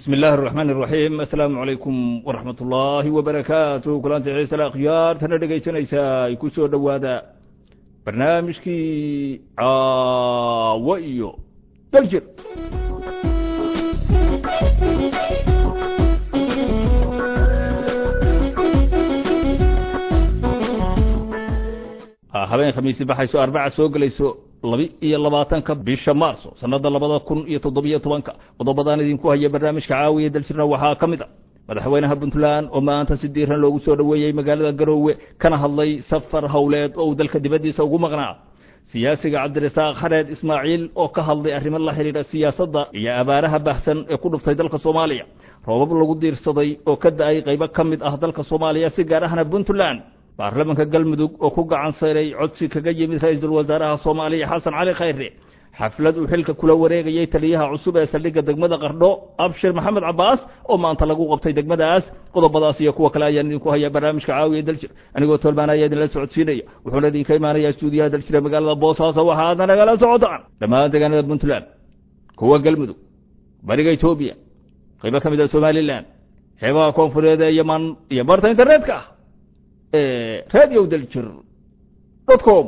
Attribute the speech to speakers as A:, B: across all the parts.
A: bismi illaahi araxmaan iraxiim assalaamu calaykum waraxmat ullaahi wabarakaatu kulanti ciise akhyaartana dhegaysanaysaa ay ku soo dhowaada barnaamijkii caawo iyo daljir habeen khamiisi baxayso arbaca soo gelayso labi iyo labaatanka bisha maarso sanada labada kun iyo toddobiyo tobanka qodobadaan idinku haya barnaamijka caawiya daljirna waxaa ka mid a madaxweynaha puntland oo maanta si diiran loogu soo dhoweeyey magaalada garoowe kana hadlay safar howleed oo uu dalka dibaddiisa ugu maqnaa siyaasiga cabdirasaaq xareed ismaaciil oo ka hadlay arrimo la xidhiidha siyaasadda iyo abaaraha baahsan ee ku dhuftay dalka soomaaliya roobab lagu diirsaday oo ka da-ay qaybo ka mid ah dalka soomaaliya si gaar ahna puntland baarlamanka galmudug oo ku gacan sayray codsi kaga yimid ra-iisul wasaaraha soomaaliya xasan cali khayre xaflad uu xilka kula wareegayey taliyaha cusub ee saldhigga degmada qardho abshir maxamed cabaas oo maanta lagu qabtay degmadaas qodobadaas iyo kuwa kale ayaan idinku hayaa barnaamijka caawiya daljir anigoo tolmaan ayaa idinla socodsiinaya wuxuuna idinka imaanayaa stuudiyaha daljir ee magaalada boosaaso waxaadna nagala socotaan dhammaan deegaanada puntland kuwa galmudug bariga etoobiya qaybo ka mid a somalilan xeebaha koonfureed ee yaman iyo barta internetka ah radio daljir dot com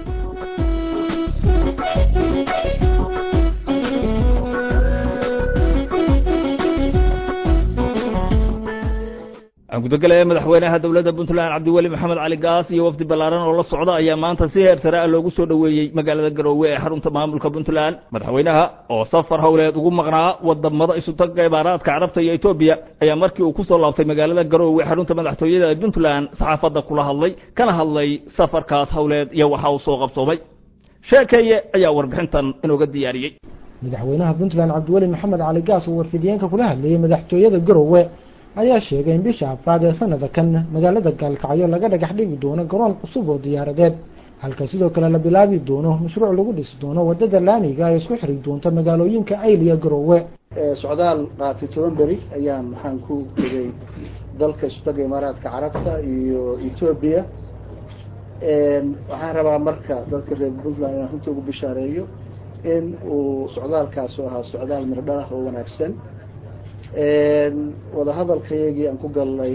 A: aan gudagelaya madaxweynaha dowladda puntland cabdiweli maxamed cali gaas iyo wafdi ballaaran oo la socda ayaa maanta si heer sare ah loogu soo dhoweeyey magaalada garoowe ee xarunta maamulka puntland madaxweynaha oo safar howleed ugu maqnaa wadamada isutaga imaaraadka carabta iyo etoobiya ayaa markii uu kusoo laabtay magaalada garoowe xarunta madaxtooyada ee puntland saxaafadda kula hadlay kana hadlay safarkaas howleed iyo waxa uu soo qabsoomay sheekeeye ayaa warbixintan inooga diyaariyey
B: madaxweynaha puntland cabdiweli maxamed cali gaas oo warfidiyeenka kula hadlayey madaxtooyada garoowe ayaa sheegay in bisha afraad ee sanada kan magaalada gaalkacyo laga dhagax dhigi doono garoon cusub oo diyaaradeed halka sidoo kale la bilaabi doono mashruuc lagu dhisi doono wadada laamiga ee isku xiri doonta magaalooyinka ayl iyo garoowe
C: socdaal qaatay toban beri ayaan waxaan ku tegay dalka isutaga imaaraadka carabta iyo etoobiya waxaan rabaa marka dadka reer puntland inaan runta ugu bishaareeyo in uu socdaalkaas ahaa socdaal mirdhalah oo wanaagsan wadahadalkayagii aan ku galnay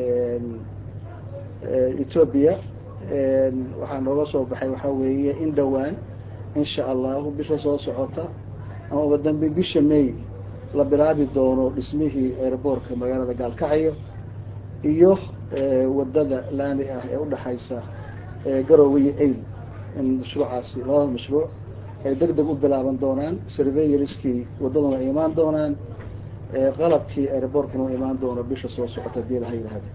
C: etoobiya waxaa nooga soo baxay waxaa weeye in dhowaan insha allahu bisha soo socota ama uga dambe bisha may la bilaabi doono dhismihii airboortka magaalada gaalkacyo iyo wadada laami ah ee udhaxaysa garoowe iyo ayl in mashruucaasi labada mashruuc ay deg deg u bilaaban doonaan surveyoriskii wadaduna ay imaan doonaan qalabkii airboortkana u imaan doono bisha soo socota hadii laha yidhaahdo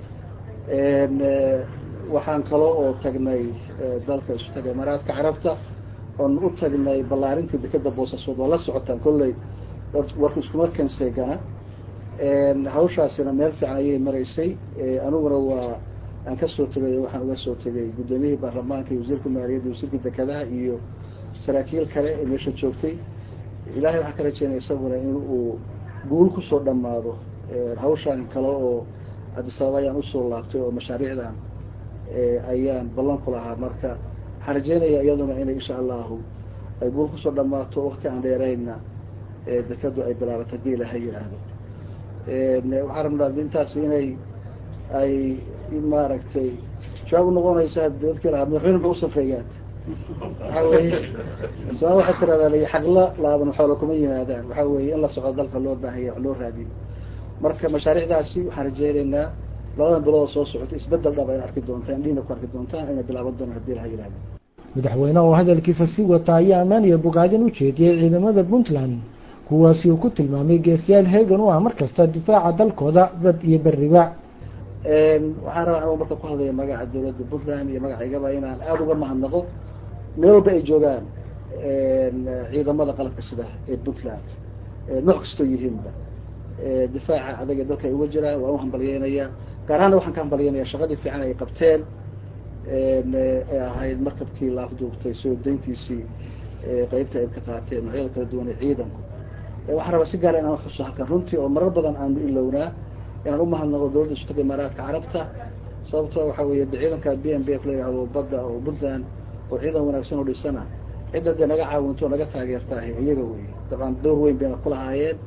C: waxaan kalo oo tagnay dalka isu taga imaaraadka carabta oon u tagnay ballaarintii dekeda boosaasood oo la socotaan kolley warku iskuma kanseegana hawshaasina meel fiican ayay maraysay aniguna waa aan kasoo tegay waxaan uga soo tegay guddoomiyihii baarlamaanka iyo wasiirka maaliyadda wasiirka dekedaha iyo saraakiil kale ee meesha joogtay ilahay waxaan ka rajeynaya isaguna in uu guul kusoo dhammaado hawshaan kale oo adisababa ayaan usoo laabtay oo mashaariicdan ayaan ballan ku lahaa marka waxaan rajeynaya iyaduna inay insha allahu ay guul kusoo dhammaato wakti aan dheerayna dekadu ay bilaabato hadii ilaha yidhaahdo waxaan rabnaa intaas inay ay maaragtay jawaab unoqonaysa dadkii lahaa madaxweyne muxuu usafreeyaan waxaa weeye somaal waxay tiradaa xaqla laaban xoola kuma yimaadaan waxaa weeye in la socdo dalka loo baahanya wax loo raadiyo marka mashaariicdaasi waxaan rajeynaynaa labadan bilood soo socota isbedel dhaba in arki doontaan indhiina ku arki doontaan inay bilaaban doonaan hadii laha yihahdo
B: madaxweyne oo hadalkiisa sii wata ayaa ammaan iyo bogaadin u jeediyey ciidamada puntland kuwaasi uu ku tilmaamay geesiyaal heegan u ah mar kasta difaaca dalkooda bad iyo beriba
C: waxaan rabaa anuu marka ku hadlaya magaca dawladda puntland iyo magacaygaba inaan aada uga mahadnaqo meel walba ay joogaan ciidamada qalabka sida ee puntland nooc kastoo yihiinba difaaca adaga dalka ay uga jiraan waan u hambalyeynaya gaar ahaana waxaan ka hambalyeynaya shaqadii fiican ay qabteen ee ahayd markabkii laafduubtay soo dayntiisii qeybta ay ka qaateen noocyada kala duwan ee ciidanku waxaan rabaa si gaara inaan xuso halkan runtii oo marar badan aanu ilowna inaan umahadnaqo dowladda isutaga imaaraadka carabta sababtoo waxaa weeye de ciidanka b m b f la yihahdo badda oo puntland oo ciidan wanaagsan oo dhisana cidda dee naga caawinto o naga taageertaahay iyaga wey dabcan door weyn bayna kulahaayeen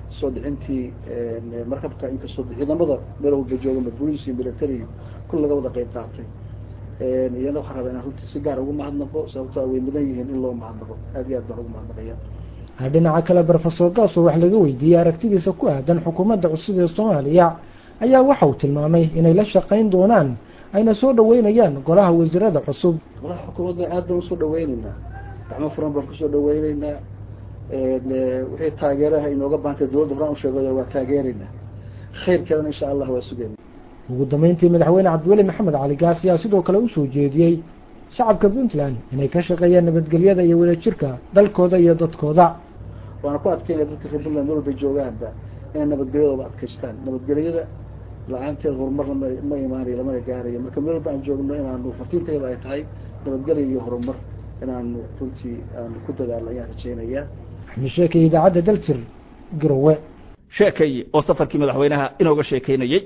C: soo dhicintii markabka inkastoo ciidamada meel walba jooga booliis iyo military kul laga wada qeyb qaatay iyana waxaan rabaa inaan runtii si gaar ugu mahadnaqo sababtoo way mudan yihiin in loo mahadnaqo aad iyo aad baan ugu mahadnaqaya
B: dhinaca kale brofesor gaaso wax laga weydiiyey aragtidiisa ku aadan xukuumadda cusub ee soomaaliya ayaa waxa uu tilmaamay inay la shaqayn doonaan ayna soo dhaweynayaan golaha wasiirada cusub
C: golaha xukuumadda aad baan usoo dhaweyneynaa gacmo furan baan kusoo dhaweyneynaa wixii taageeraha inooga baahantay dowladda horaan usheegay waa taageeraynaa khayr kalena insha allah waa sugeyna
B: ugu dambeyntii madaxweyne cabdiweli maxamed cali gaas ayaa sidoo kale usoo jeediyey shacabka puntland inay ka shaqeeyaan nabadgelyada iyo wadajirka dalkooda iyo dadkooda
C: waana ku adkeynaya dadka reer puntland meel walbay joogaanba inay nabadgelyadooda adkaystaan nabadgelyada la-aanteed horumar lama ma imaanayo lamana gaarayo marka meel walba aan joogno inaanu fartiintayada ay tahay nabadgelya iyo horumar inaanu runtii aanu ku dadaalno ayaan rajeynayaa
B: axmed sheekay idaacadda daljir garowe
A: sheekeeye oo safarkii madaxweynaha inooga sheekeynayey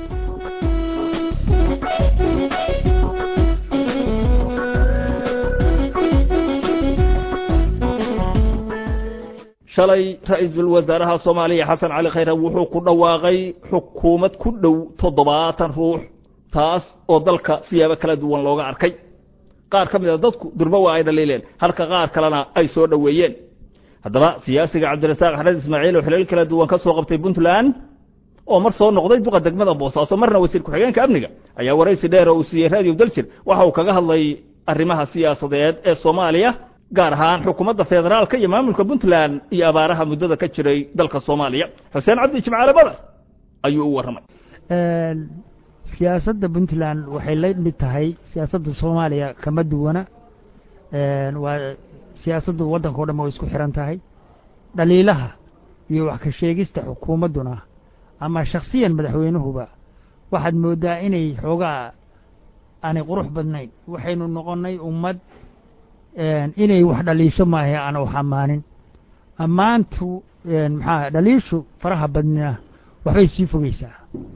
A: shalay ra-iisul wasaaraha soomaaliya xasan cali khayre wuxuu ku dhawaaqay xukuumad ku dhow toddobaatan ruux taas oo dalka siyaabo kala duwan looga arkay qaar ka mid a dadku durbo waa ay dhaliileen halka qaar kalena ay soo dhoweeyeen haddaba siyaasiga cabdirasaaq axmed ismaaciil oo xilal kala duwan ka soo qabtay puntland oo mar soo noqday duqa degmada boosaaso marna wasiir ku-xigeenka amniga ayaa waraysi dheer oo uu siiyey radio daljir waxa uu kaga hadlay arrimaha siyaasadeed ee soomaaliya gaar ahaan xukuumadda federaalka iyo maamulka puntland iyo abaaraha muddada ka jiray dalka soomaaliya xuseen cabdi jimcaale badar ayuu u warramay
D: siyaasadda puntland waxay la mid tahay siyaasadda soomaaliya kama duwana waa siyaasaddu waddanka o dhan way isku xiran tahay dhaliilaha iyo wax ka sheegista xukuumadduna ama shakhsiyan madaxweynuhuba waxaad mooddaa inay xoogaa aanay qurux badnayn waxaynu noqonnay ummad inay wax dhaliisho maahe aan wax ammaanin ammaantu maxaa dhaliishu faraha badnina waxbay sii fogeysaa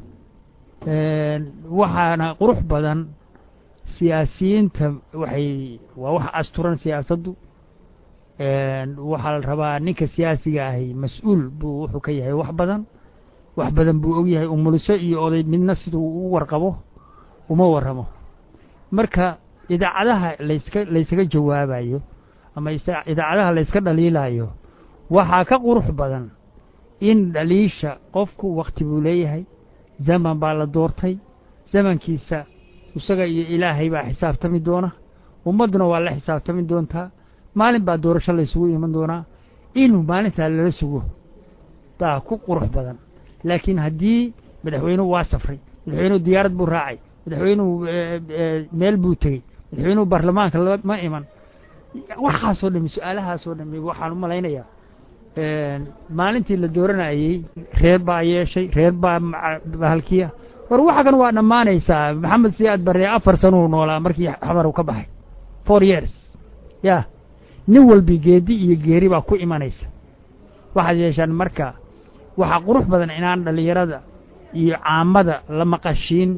D: waxaana qurux badan siyaasiyiinta waxay waa wax asturan siyaasaddu waxaa la rabaa ninka siyaasiga ahi mas-uul buu wuxuu ka yahay wax badan wax badan buu og yahay umuliso iyo oday midna siduu u warqabo uma warramo marka idaacadaha layska laysaga jawaabayo ama idaacadaha layska dhaliilayo waxaa ka qurux badan in dhaliisha qofku wakti buu leeyahay zaman baa la doortay zamankiisa isaga iyo ilaahay baa xisaabtami doona ummadduna waa la xisaabtami doontaa maalin baa doorasho laysugu iman doonaa inuu maalintaa lala sugo baa ku qurux badan laakiin haddii madaxweynuhu waa safray madaxweynuhu diyaarad buu raacay madaxweynuhu meel buu tegey madaxweynuhu baarlamaanka ma iman waxaasoo dhami su-aalahaasoo dhami waxaan u malaynayaa maalintii la dooranayey reer baa yeeshay reer baa bahalkiya war waxa kan waa dhammaanaysaa maxamed siyaad barre afar sanuu noolaa markii xabaru ka baxay four years ya nin walbi geedi iyo geeri baa ku imanaysa waxaad yeeshaan marka waxaa qurux badan inaan dhallinyarada iyo caamada la maqashiin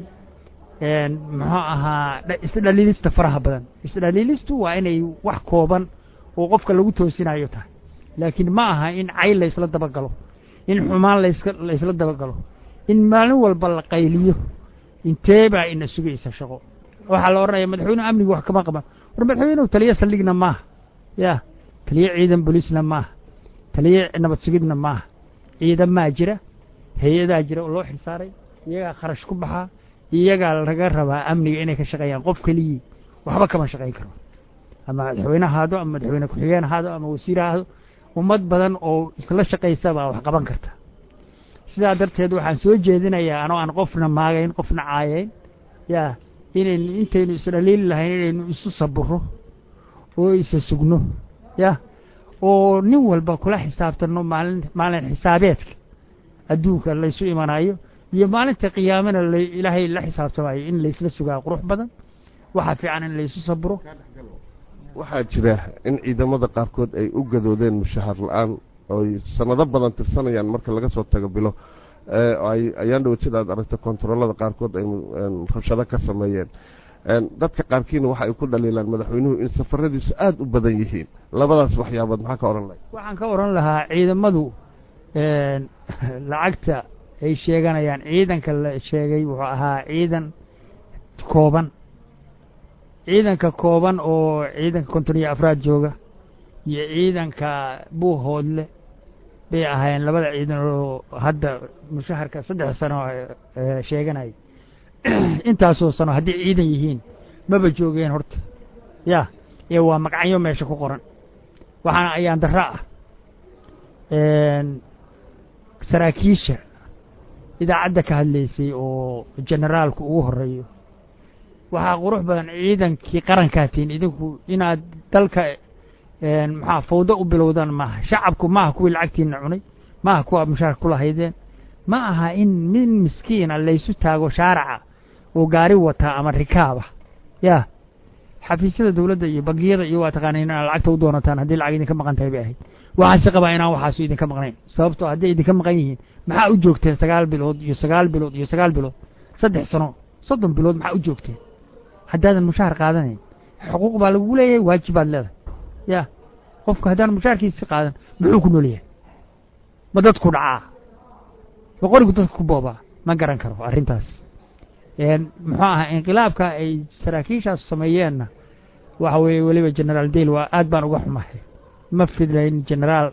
D: muxuu ahaa isdhaliilista faraha badan isdhaliilistu waa inay wax kooban oo qofka lagu toosinayo tahay laakiin ma aha in cayl laysla dabagalo in xumaan laska laysla dabagalo in maalin walba la qayliyo intee baa ina sugaysa shaqo waxaa la odhanaya madaxweynuhu amnigu wax kama qaban war madaxweynuhu taliyo saldhigna maaha ya taliyo ciidan booliisna maaha taliyo nabad sugidna maaha ciidamaa jira hay-adaa jira oo loo xilsaaray iyagaa kharash ku baxaa iyagaa laga rabaa amniga inay ka shaqeeyaan qof keliyii waxba kama shaqayn karo ama madaxweyne ahaado ama madaxweyne ku-xigeen ahaado ama wasiir ahaado ummad badan oo isla shaqaysa baa wax qaban karta sidaa darteed waxaan soo jeedinayaa anoo aan qofna maagayn qofna caayayn yaa inaynu intaynu isdhaliili lahayn inaynu isu saburo oo isa sugno ya oo nin walba kula xisaabtanno maalin maalin xisaabeedka adduunka laysu imanayo iyo maalinta qiyaamana ilaahay la xisaabtamayo in laysla sugaa qurux badan waxaa fiican in laysu saburo
E: waxaa jira in ciidamada qaarkood ay u gadoodeen mushahar la-aan ooy sanado badan tirsanayaan marka laga soo tago bilo ayaan dhowad sida aad aragta kontaroolada qaarkood ay rabshado ka sameeyeen dadka qaarkiina waxa ay ku dhaliilaan madaxweynuhu in safaradiisu aada u badan yihiin labadaas waxyaabood maxaa ka odhan lahay
D: waxaan ka odhan lahaa ciidamadu lacagta ay sheeganayaan ciidanka la sheegay wuxuu ahaa ciidan kooban ciidanka kooban oo ciidanka konton iyo afraad jooga iyo ciidanka buuhoodle bay ahaayeen labada ciidan oo hadda mushaharka saddex sano sheeganaya intaasoo sano haddii ciidan yihiin maba joogeen horta ya ee waa magacyo meesha ku qoran waxaana ayaan darra ah saraakiisha idaacadda ka hadlaysay oo generaalku ugu horeeyo waxaa qurux badan ciidankii qarankaa tihin idinku inaad dalka maxaa fawdo u bilowdaan maaha shacabku maaha kuwii lacagtiina cunay maaha kuwa mushaarka ku lahaydeen ma aha in min miskiina laysu taago shaaraca oo gaari wataa ama rikaaba ya xafiisyada dawladda iyo bangiyada iyo waa taqaanayn inaad lacagta u doonataan haddii lacag idinka maqan tahay bay ahayd waxaase qabaa inaan waxaasu idinka maqnayn sababtoo hadday idinka maqan yihiin maxaa u joogteen sagaal bilood iyo sagaal bilood iyo sagaal bilood saddex sano soddon bilood maxaa u joogteen haddaadan mushaar qaadanayn xuquuq baa lagu leeyahay waajibaad leedahay ya qofku haddaan mushaarkiisi qaadan muxuu ku nool yahay ma dadku dhacaa ma qorigu dadka ku boobaa ma garan karo arrintaas muxuu ahaa inqilaabka ay saraakiishaas sameeyeenna waxa weeye weliba generaal dale waa aad baan uga xumahay ma filayn generaal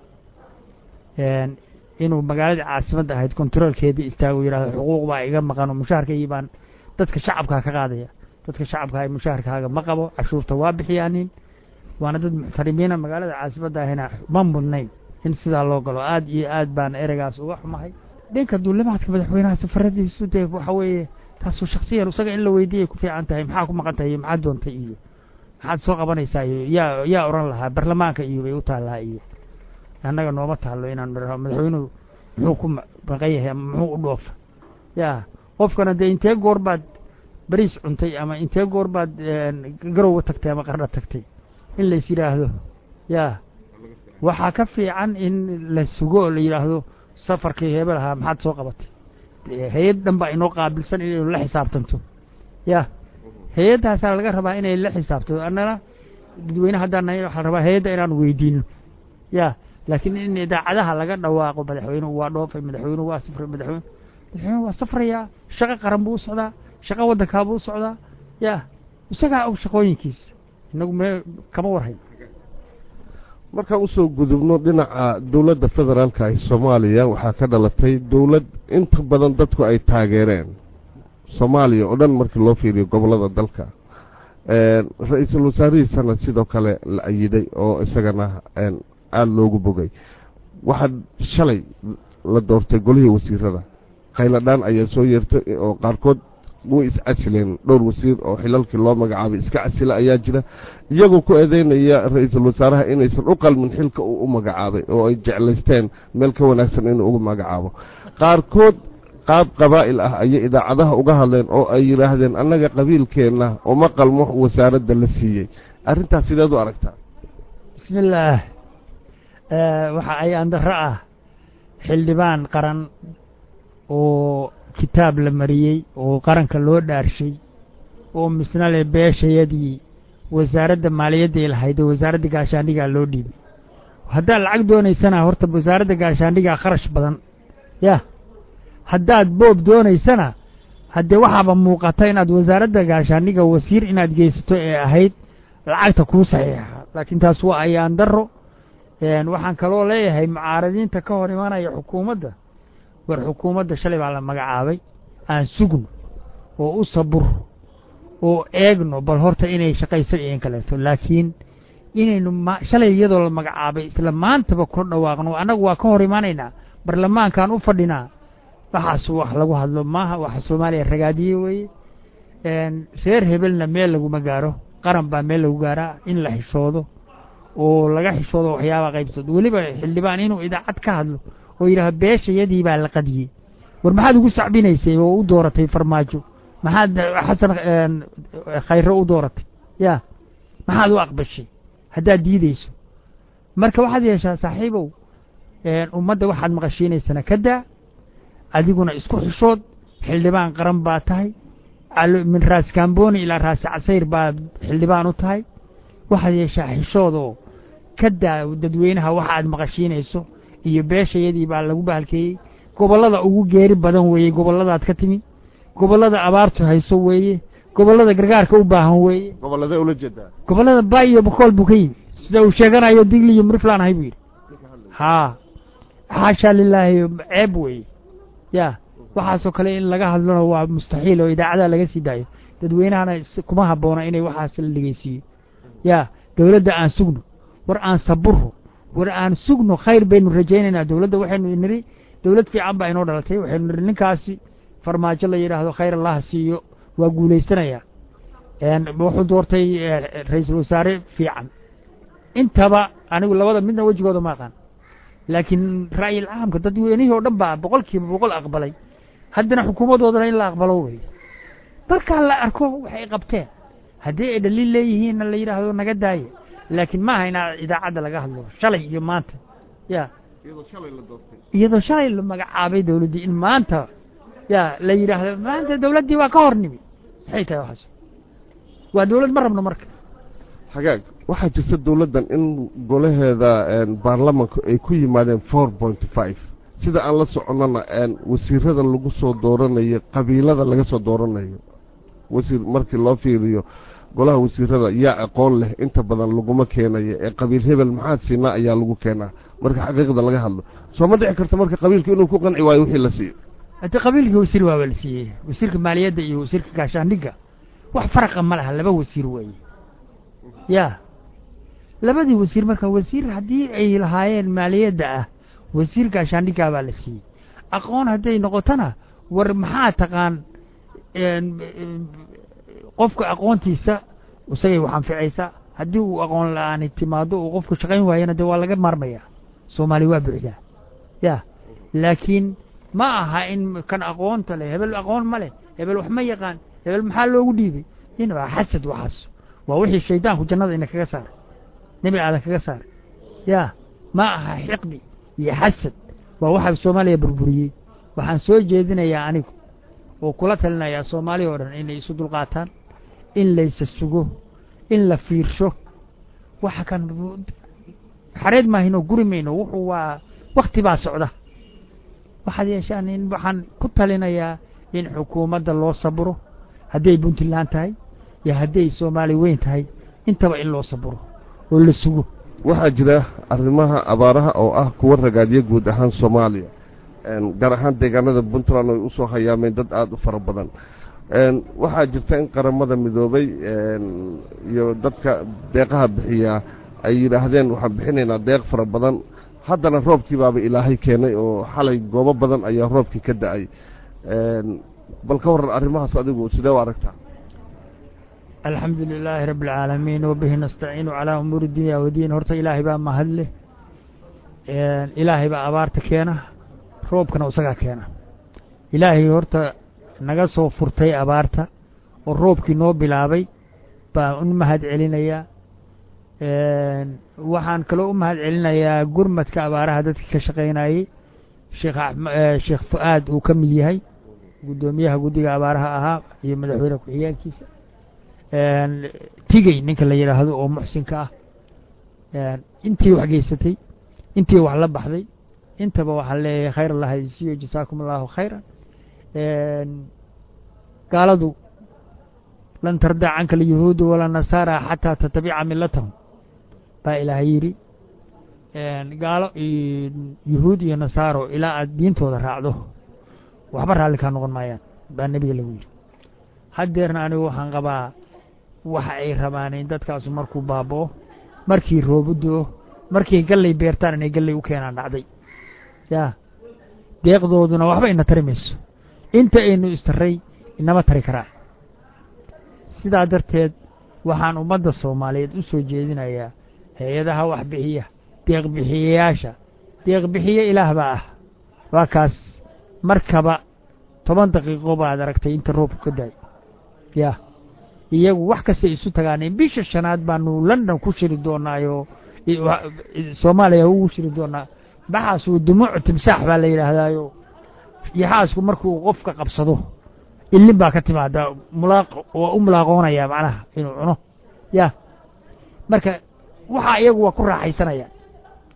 D: inuu magaaladii caasimadda ahayd controolkeedii istaago yidhahdo xuquuq baa iga maqan oo mushaharkaygii baan dadka shacabkaa ka qaadaya dadka shacabka mushaharkaaga ma qabo cashuurta waa bixiyaanin waana dad muxtarimiina magaalada caasimadda ahina ma mudnayn in sidaa loo galo aad iyo aad baan ereygaas uga xumahay dhanka duulimaadka madaxweynaha safaradiisu dee waxa weeye taasoo shaksiyan isaga in la weydiiyay ku fiican tahay maxaa ku maqan tahay iyo maxaad doontay iyo maxaad soo qabanaysaa iyo yaa yaa odhan lahaa baarlamaanka iyo bay u taallaa iyo annaga nooma taallo inaan madaxweynuhu muxuu ku maqan yahay ama muxuu u dhoofa ya qofkana dee intee goor baad bariis cuntay ama intee goor baad garowa tagtay ama qardha tagtay in lais yidhaahdo ya waxaa ka fiican in la sugo oo la yidhaahdo safarkii hebel ahaa maxaad soo qabatay hay-ad dhan baa inoo qaabilsan inaynu la xisaabtanto ya hay-addaasaa laga rabaa inay la xisaabtanto annana dadweyne haddaan nahay waxaa rabaa hay-adda inaan weydiino ya laakiin in idaacadaha laga dhawaaqo madaxweynuhu waa dhoofay madaxweynuhu waa safray madaxweyne madaxweynuhu waa safrayaa shaqo qaran buu u socdaa shaqo waddankaa buu u socdaa ya isagaa og shaqooyinkiisa inagu mee kama warhayn
E: markaan usoo gudubno dhinaca dowladda federaalka ee soomaaliya waxaa ka dhalatay dowlad inta badan dadku ay taageereen soomaaliya oo dhan markii loo fiiriyo gobollada dalka ra-iisul wasaarihiisana sidoo kale la ayiday oo isagana aada loogu bogay waxaa shalay la doortay golihii wasiirada khayladhaan ayaa soo yeertay oo qaarkood way iscasileen dhowr wasiir oo xilalkii loo magacaabay iska casila ayaa jira iyagoo ku eedeynaya ra-iisul wasaaraha inaysan u qalmin xilka uu u magacaabay oo ay jeclaysteen meel ka wanaagsan inuu ugu magacaabo qaarkood qaab qabaa'il ah ayay idaacadaha uga hadleen oo ay yidhaahdeen annaga qabiilkeenna uma qalmo wasaaradda la siiyey arrintaas sideed u aragtaa
D: bismi illaah waxa ayaan darro ah xildhibaan qaran oo kitaab la mariyey oo qaranka loo dhaarshay oo misna le beeshayadii wasaaradda maaliyadday lahayd oo wasaaradda gaashaandhigaa loo dhiibay haddaad lacag doonaysana horta wasaaradda gaashaandhigaa kharash badan yah haddaad boob doonaysana haddee waxaaba muuqata inaad wasaaradda gaashaandhiga wasiir inaad geysato ee ahayd lacagta kuu saxiixa laakiin taas waa ayaan darro waxaan kaloo leeyahay mucaaradiinta ka hor imanaya xukuumadda war xukuumadda shalay baa la magacaabay aan sugno oo u saburo oo eegno bal horta inay shaqaysan iyo in kaleeto laakiin inaynu shalay iyadoo la magacaabay isla maantaba kor dhawaaqno annagu waa ka hor imanaynaa barlamaankaan u fadhinaa waxaas wax lagu hadlo maaha waxa soomaaliya ragaadiye weeye reer hebelna meel laguma gaaro qaran baa meel lagu gaaraa in la xishoodo oo laga xishoodo waxyaabaa qaybsado weliba xildhibaan inuu idaacad ka hadlo oo yidhaaho beeshayadii baa la qadiyey war maxaad ugu sacbinaysay oo u dooratay farmaajo maxaad xasan khayre u dooratay ya maxaad u aqbashay haddaad diideyso marka waxaad yeeshaa saaxiibow ummadda waxaad maqashiinaysana ka daa adiguna isku xishood xildhibaan qaran baa tahay min raas kamboni ilaa raasi casayr baa xildhibaan u tahay waxaad yeeshaa xishood oo ka daa dadweynaha waxa aad maqashiinayso iyo beeshayadii baa lagu bahalkeeyey gobollada ugu geeri badan weeye gobolladaad ka timi gobollada abaartu hayso weeye gobollada gargaarka u baahan weeye
E: gobolladee ula jeedaa
D: gobollada ba iyo bokool buu ka yimi sida uu sheeganayo digli iyo muriflaan ahay buu yidhi haa xaashaa lilaahi ceeb weeye ya waxaasoo kale in laga hadlona waa mustaxiil oo idaacadaha laga sii daayo dadweynahana s- kuma habboona inay waxaas la dhegeysiiyo ya dowladda aan sugno war aan saburro war aan sugno khayr baynu rajaynaynaa dowladda waxaynu nidhi dowlad fiican baa inoo dhalatay waxaynu nidhi ninkaasi farmaajo la yidhaahdo khayr allaha siiyo waa guulaysanayaa een wuxuu doortay eh, ra-iisul wasaare fiican intaba anigu labada midna wejigooda ma aqaan laakiin ra'yil caamka dadweynihii oo dhan baa boqol kiiba boqol aqbalay haddana xukuumaddoodana in la aqbalo wey markaa la arko waxay qabteen haddii ay dhaliil leeyihiinna la yidhaahdo naga daaya laakiin maaha inaa idaacadda laga hadlo shalay iyo maanta ya
E: iyadoo shalay la doortay
D: iyadoo shalay la magacaabay dowladdii in maanta ya la yidhaahdo maanta dowladdii waa ka hor nimi maxay tahay waxaas waa dowlad ma rabno marka
E: hagaag waxaa jirta dowladdan in golaheeda een, baarlamanku ay ku yimaadeen four point five sida aan la soconnana een, wasiirada lagu soo dooranayo qabiilada laga soo dooranayo wasiir markii loo fiiriyo golaha wasiirada yaa aqoon leh inta badan laguma keenayo ee qabiil hebel maxaa siinaa ayaa lagu keenaa marka xaqiiqda laga hadlo soo ma dhici karta marka qabiilku inuu ku qanci waayo wixii la siiyo
D: haddii qabiilkii wasiir waaba la siiyey wasiirka maaliyadda iyo wasiirka gaashaandhigga wax faraqa ma laha laba wasiir weeye ya labadii wasiir marka wasiir haddii ay lahaayeen maaliyadda ah wasiir gaashaandhiggaa baa la siiyey aqoon hadday noqotona war maxaa taqaan een, een, qofka aqoontiisa isagay wax anficaysa haddii uu aqoon la-aani timaado uu qofku shaqayn waayana dee waa laga maarmaya soomaali waa buuxdaa ya laakiin ma aha in kan aqoonta leh hebel aqoon ma leh hebel wax ma yaqaan hebel maxaa loogu dhiibay in waa xasad waxaas waa wixii shaydaanku jannada ina kaga saaray nebi aadan kaga saaray ya ma aha xiqdi iyo xasad waa waxa soomaaliya burburiyey waxaan soo jeedinayaa anigu oo kula talinayaa soomaaliya oo dhan inay isu dulqaataan in laysa sugo in la fiirsho waxa kan xareed maahino guri mayno wuxuu waa wakti baa socda waxaad yeeshaan in waxaan ku talinayaa in xukuumadda loo saburo hadday puntland tahay iyo hadday soomaali weyn tahay intaba in loo saburo oo la sugo
E: waxaa jira arrimaha abaaraha oo ah kuwa ragaadyo guud ahaan soomaaliya een, gaar ahaan deegaanada puntland ay usoo hayaameen dad aada u fara badan een, waxaa jirta in qaramada midoobay een, iyo dadka deeqaha bixiyaa ay yidhaahdeen waxaan bixinaynaa deeq fara badan haddana roobkii baaba ilaahay keenay oo xalay goobo badan ayaa roobkii ka da-ay een, bal ka waran arrimahaas adigu sidee u aragtaa
D: alxamdu lilaahi rabbi alcaalamiin wabihi nastaciinu calaa umuuri dunya wadiin horta ilaahay baa mahad leh ilaahay baa abaarta keena roobkana isagaa keena ilaahay horta naga soo furtay abaarta oo roobkii noo bilaabay baan u mahad celinayaa waxaan kaloo u mahad celinayaa gurmadka abaaraha dadkii ka shaqaynayey sheekh axm- eh, sheekh fu-aad uu ka mid yahay guddoomiyaha guddiga abaaraha ahaa iyo madaxweyne ku-xigeenkiisa tigey ninka la yidhaahdo oo muxsinka ah intii wax geysatay intii wax la baxday intaba waxaan leeyahay khayr allah isiyo jasaakum allahu khayran gaaladu lan tardaa canka alyahuudu wala nasaara xataa tatabica milatahum baa ilaahay yidhi gaalo iyo yuhuud iyo nasaaro ilaa aad diintooda raacdo waxba raalli kaa noqon maayaan baa nebiga lagu yidhi haddeerna anigu waxaan qabaa waxa ay rabaan in dadkaasu markuu baaba'o markii roobu do-o markay gallay beertaan inay gallay u keenaan dhacday yaa deeqdooduna waxba ina tari mayso inta aynu istarray inama tari karaa sidaa darteed waxaan ummadda soomaaliyeed u soo jeedinayaa hay-adaha wax bixiya deeq bixiyayaasha deeq bixiye ilaah baa ah waa kaas markaba toban daqiiqo baad aragtay inta roobku ka daay yaa iyagu wax kastay isu tagaaneen bisha shanaad baanu london ku shiri doonaayoo soomaaliya ugu shiri doonaa baxaas uu dumuuc timsaax baa la yidhaahdaayo yaxaasku markuu qofka qabsado ilin baa ka timaada mulaaq waa u mulaaqoonaya macnaha inuu cuno ya marka waxa iyagu waa ku raaxaysanayaan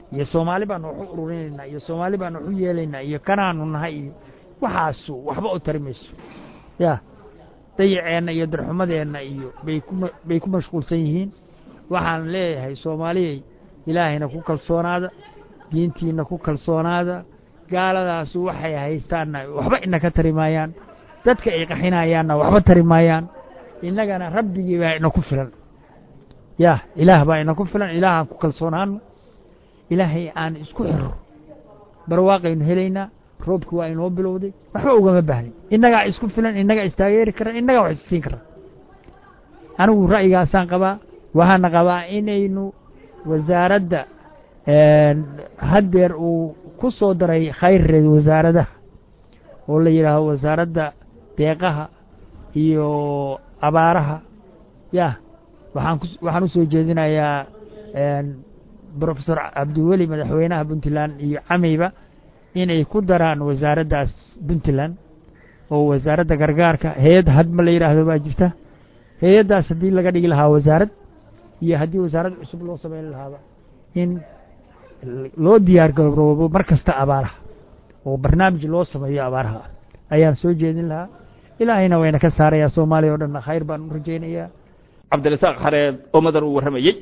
D: iyo soomaali baanu waxu ururinaynaa iyo soomaali baanu waxu yeelaynaa iyo kanaanu nahay iyo waxaasu waxba u tari mayso ya dayaceenna iyo darxumadeenna iyo bay ku bay ku mashquulsan yihiin waxaan leeyahay soomaaliyay ilaahayna ku kalsoonaada diintiina ku kalsoonaada gaaladaasu waxay haystaanna waxba inaka tari maayaan dadka ay qaxinayaanna waxba tari maayaan innagana rabbigii baa ina ku filan ya ilaah baa ina ku filan ilaahaan ku kalsoonaano ilaahay aan isku xiro barwaaqaynu helaynaa roobki waa inoo bilowday waxba ugama baahnin innagaa isku filan innagaa istaageeri kara innagaa wax isiin kara anigu ra'yigaasaan qabaa waxaana qabaa inaynu wasaaradda haddeer uu ku soo daray khayreed wasaaradaha oo la yidhaaho wasaaradda deeqaha iyo abaaraha ya waxaan ku waxaan u soo jeedinayaa brofesor cabdiweli madaxweynaha puntland iyo cameyba inay ku daraan wasaaraddaas puntland oo wasaaradda gargaarka hay-ad hadma la yidhaahdo baa jirta hay-addaas haddii laga dhigi lahaa wasaarad iyo haddii wasaarad cusub loo sameyn lahaaba in loo diyaar garoobo mar kasta abaaraha oo barnaamij loo sameeyo abaaraha ayaan soo jeedin lahaa ilaahayna wayna ka saarayaa soomaaliya o dhanna khayr baan u rajaynayaa
A: cabdirasaaq xareed oo madan uu warramayey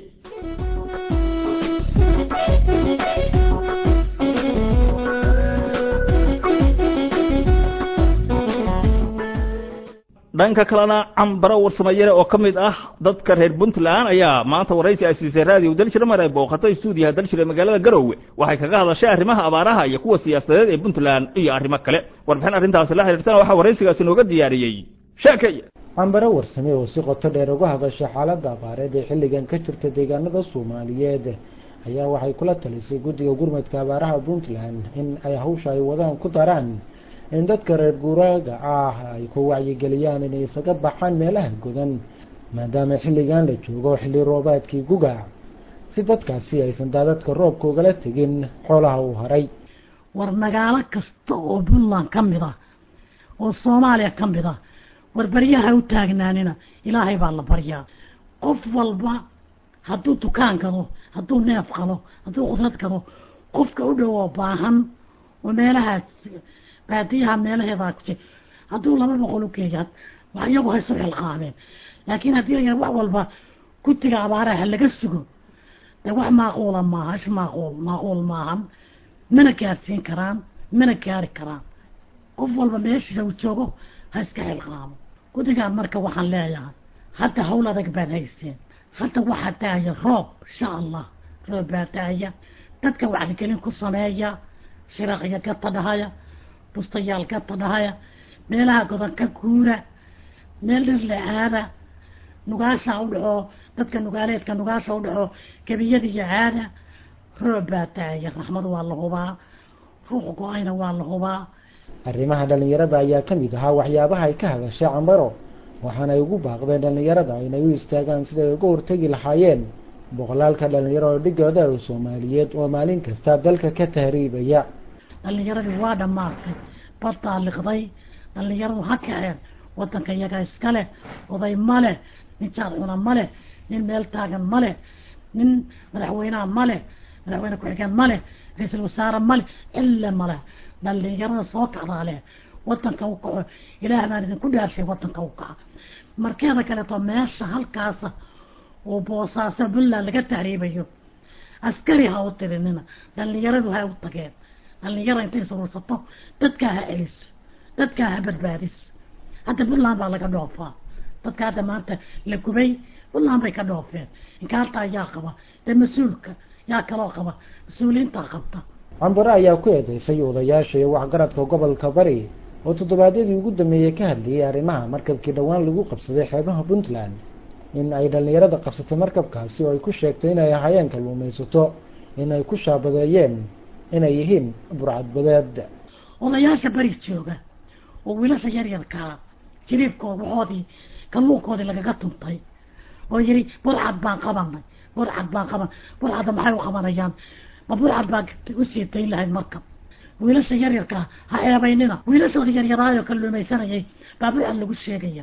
A: dhanka kalena cambaro warsamayare oo ka mid ah dadka reer puntland ayaa maanta waraysi ay siisay raadiyo dalshire mar ay booqatay stuudiyaha dalshire magaalada garowe waxay kaga hadashay arrimaha abaaraha iyo kuwa siyaasadeed ee puntland iyo arrimo kale warbixin arrintaasi la xiriirtana waxaa waraysigaasi nooga diyaariyey sheekaya
B: cambaro warsame oo si qoto dheer uga hadashay xaaladda abaareed ee xilligan ka jirta deegaanada soomaaliyeed ayaa waxay kula talisay guddiga gurmadka abaaraha puntland in ay hawsha ay wadaan ku daraan in dadka reer guuraaga ah ay ku wacyigeliyaan inay isaga baxaan meelaha godan maadaama xilligan la joogo xilli roobaadkii guga si dadkaasi aysan daadadka roobka ugala tegin xoolaha uu haray
F: war magaalo kasta oo puntland ka mid ah oo soomaaliya ka mid ah war baryaha u taagnaanina ilaahay baa la baryaa qof walba hadduu dukaan gado hadduu neef qalo hadduu qudrad gado qofka u dhow oo baahan oo meelahaas baadiyaha meelaheedaa ku jir hadduu laba boqol u geeyaan wax iyagu haysu xilqaameen laakiin haddii la wax walba gutiga abaaraha laga sugo dee wax maaquula maaha is maaquul maaquul maahan mana gaarsiin karaan mana gaari karaan qof walba meeshiisa uu joogo ha iska xilqaamo guddigaan marka waxaan leeyahay hadda hawl adag baad hayseen hadda waxaa daaya roob insha allah roob baa daaya dadka wacdigelin ku sameeya shiraqya gata dhahaya bustayaal gata dhahaya meelaha godan ka guura meel dhir le aada nugaasha u dhaxoo dadka nugaaleedka nugaasha u dhaxoo gebiyada iyo caada roob baa daaya raxmad waa la hubaa ruux go-ayna waa la hubaa
B: arrimaha dhallinyarada ayaa ka mid ahaa waxyaabaha ay ka hadashay cambaro waxaana ay ugu baaqdeen dhallinyarada inay u istaagaan siday uga hortegi lahaayeen boqolaalka dhalinyaro oo dhigooda oo soomaaliyeed oo maalin kasta dalka ka tahriibaya
F: dhallinyaradii waa dhammaatay baddaa liqday dhallinyaradu ha kaceen wadanka iyaga iska leh oday ma leh nin jaad cuna ma leh nin meel taagan ma leh nin madaxweynaha ma leh madaxweyne ku-xigeen ma leh ra-iisul wasaare ma leh cille ma leh dhallinyarada soo kacdaa leh wadanka u kaco ilaah baan idinku dhaarshay wadanka u kaca markeeda kaleeto meesha halkaasa oo boosaaso puntland laga tahriibayo askari ha u tirinina dhallinyaradu ha u tageen dhallinyara intay surursato dadkaa ha celiso dadkaa ha badbaadiso hadda puntland baa laga dhoofaa dadka hadda maanta la gubay puntland bay ka dhoofeen inkaartaa yaa qaba dee mas-uulka yaa kaloo qaba mas-uuliyiintaa qabta
B: cambaro ayaa ku eedeysay odayaasha iyo waxgaradka gobolka bari oo toddobaadyadii ugu dambeeyey ka hadlayay arrimaha markabkii dhowaan lagu qabsaday xeebaha puntland in ay dhallinyarada qabsatay markabkaasi oo ay ku sheegtay inay ahaayeen kalluumaysato inay ku shaabadeeyeen inay yihiin burcadbadeed
F: odayaasha bari jooga oo wiilasha yaryarkaa jiriifkood waxoodii kalluunkoodii lagaga tuntay oo yidhi burcad baan qabanay burcad baan qaban burcadda maxay u qabanayaan ma burcad baa usii dayn lahayd markab wiilasha yaryarkaa ha eebaynina wiilashooda yaryaraayoo kalluumaysanayay baa burcad lagu sheegaya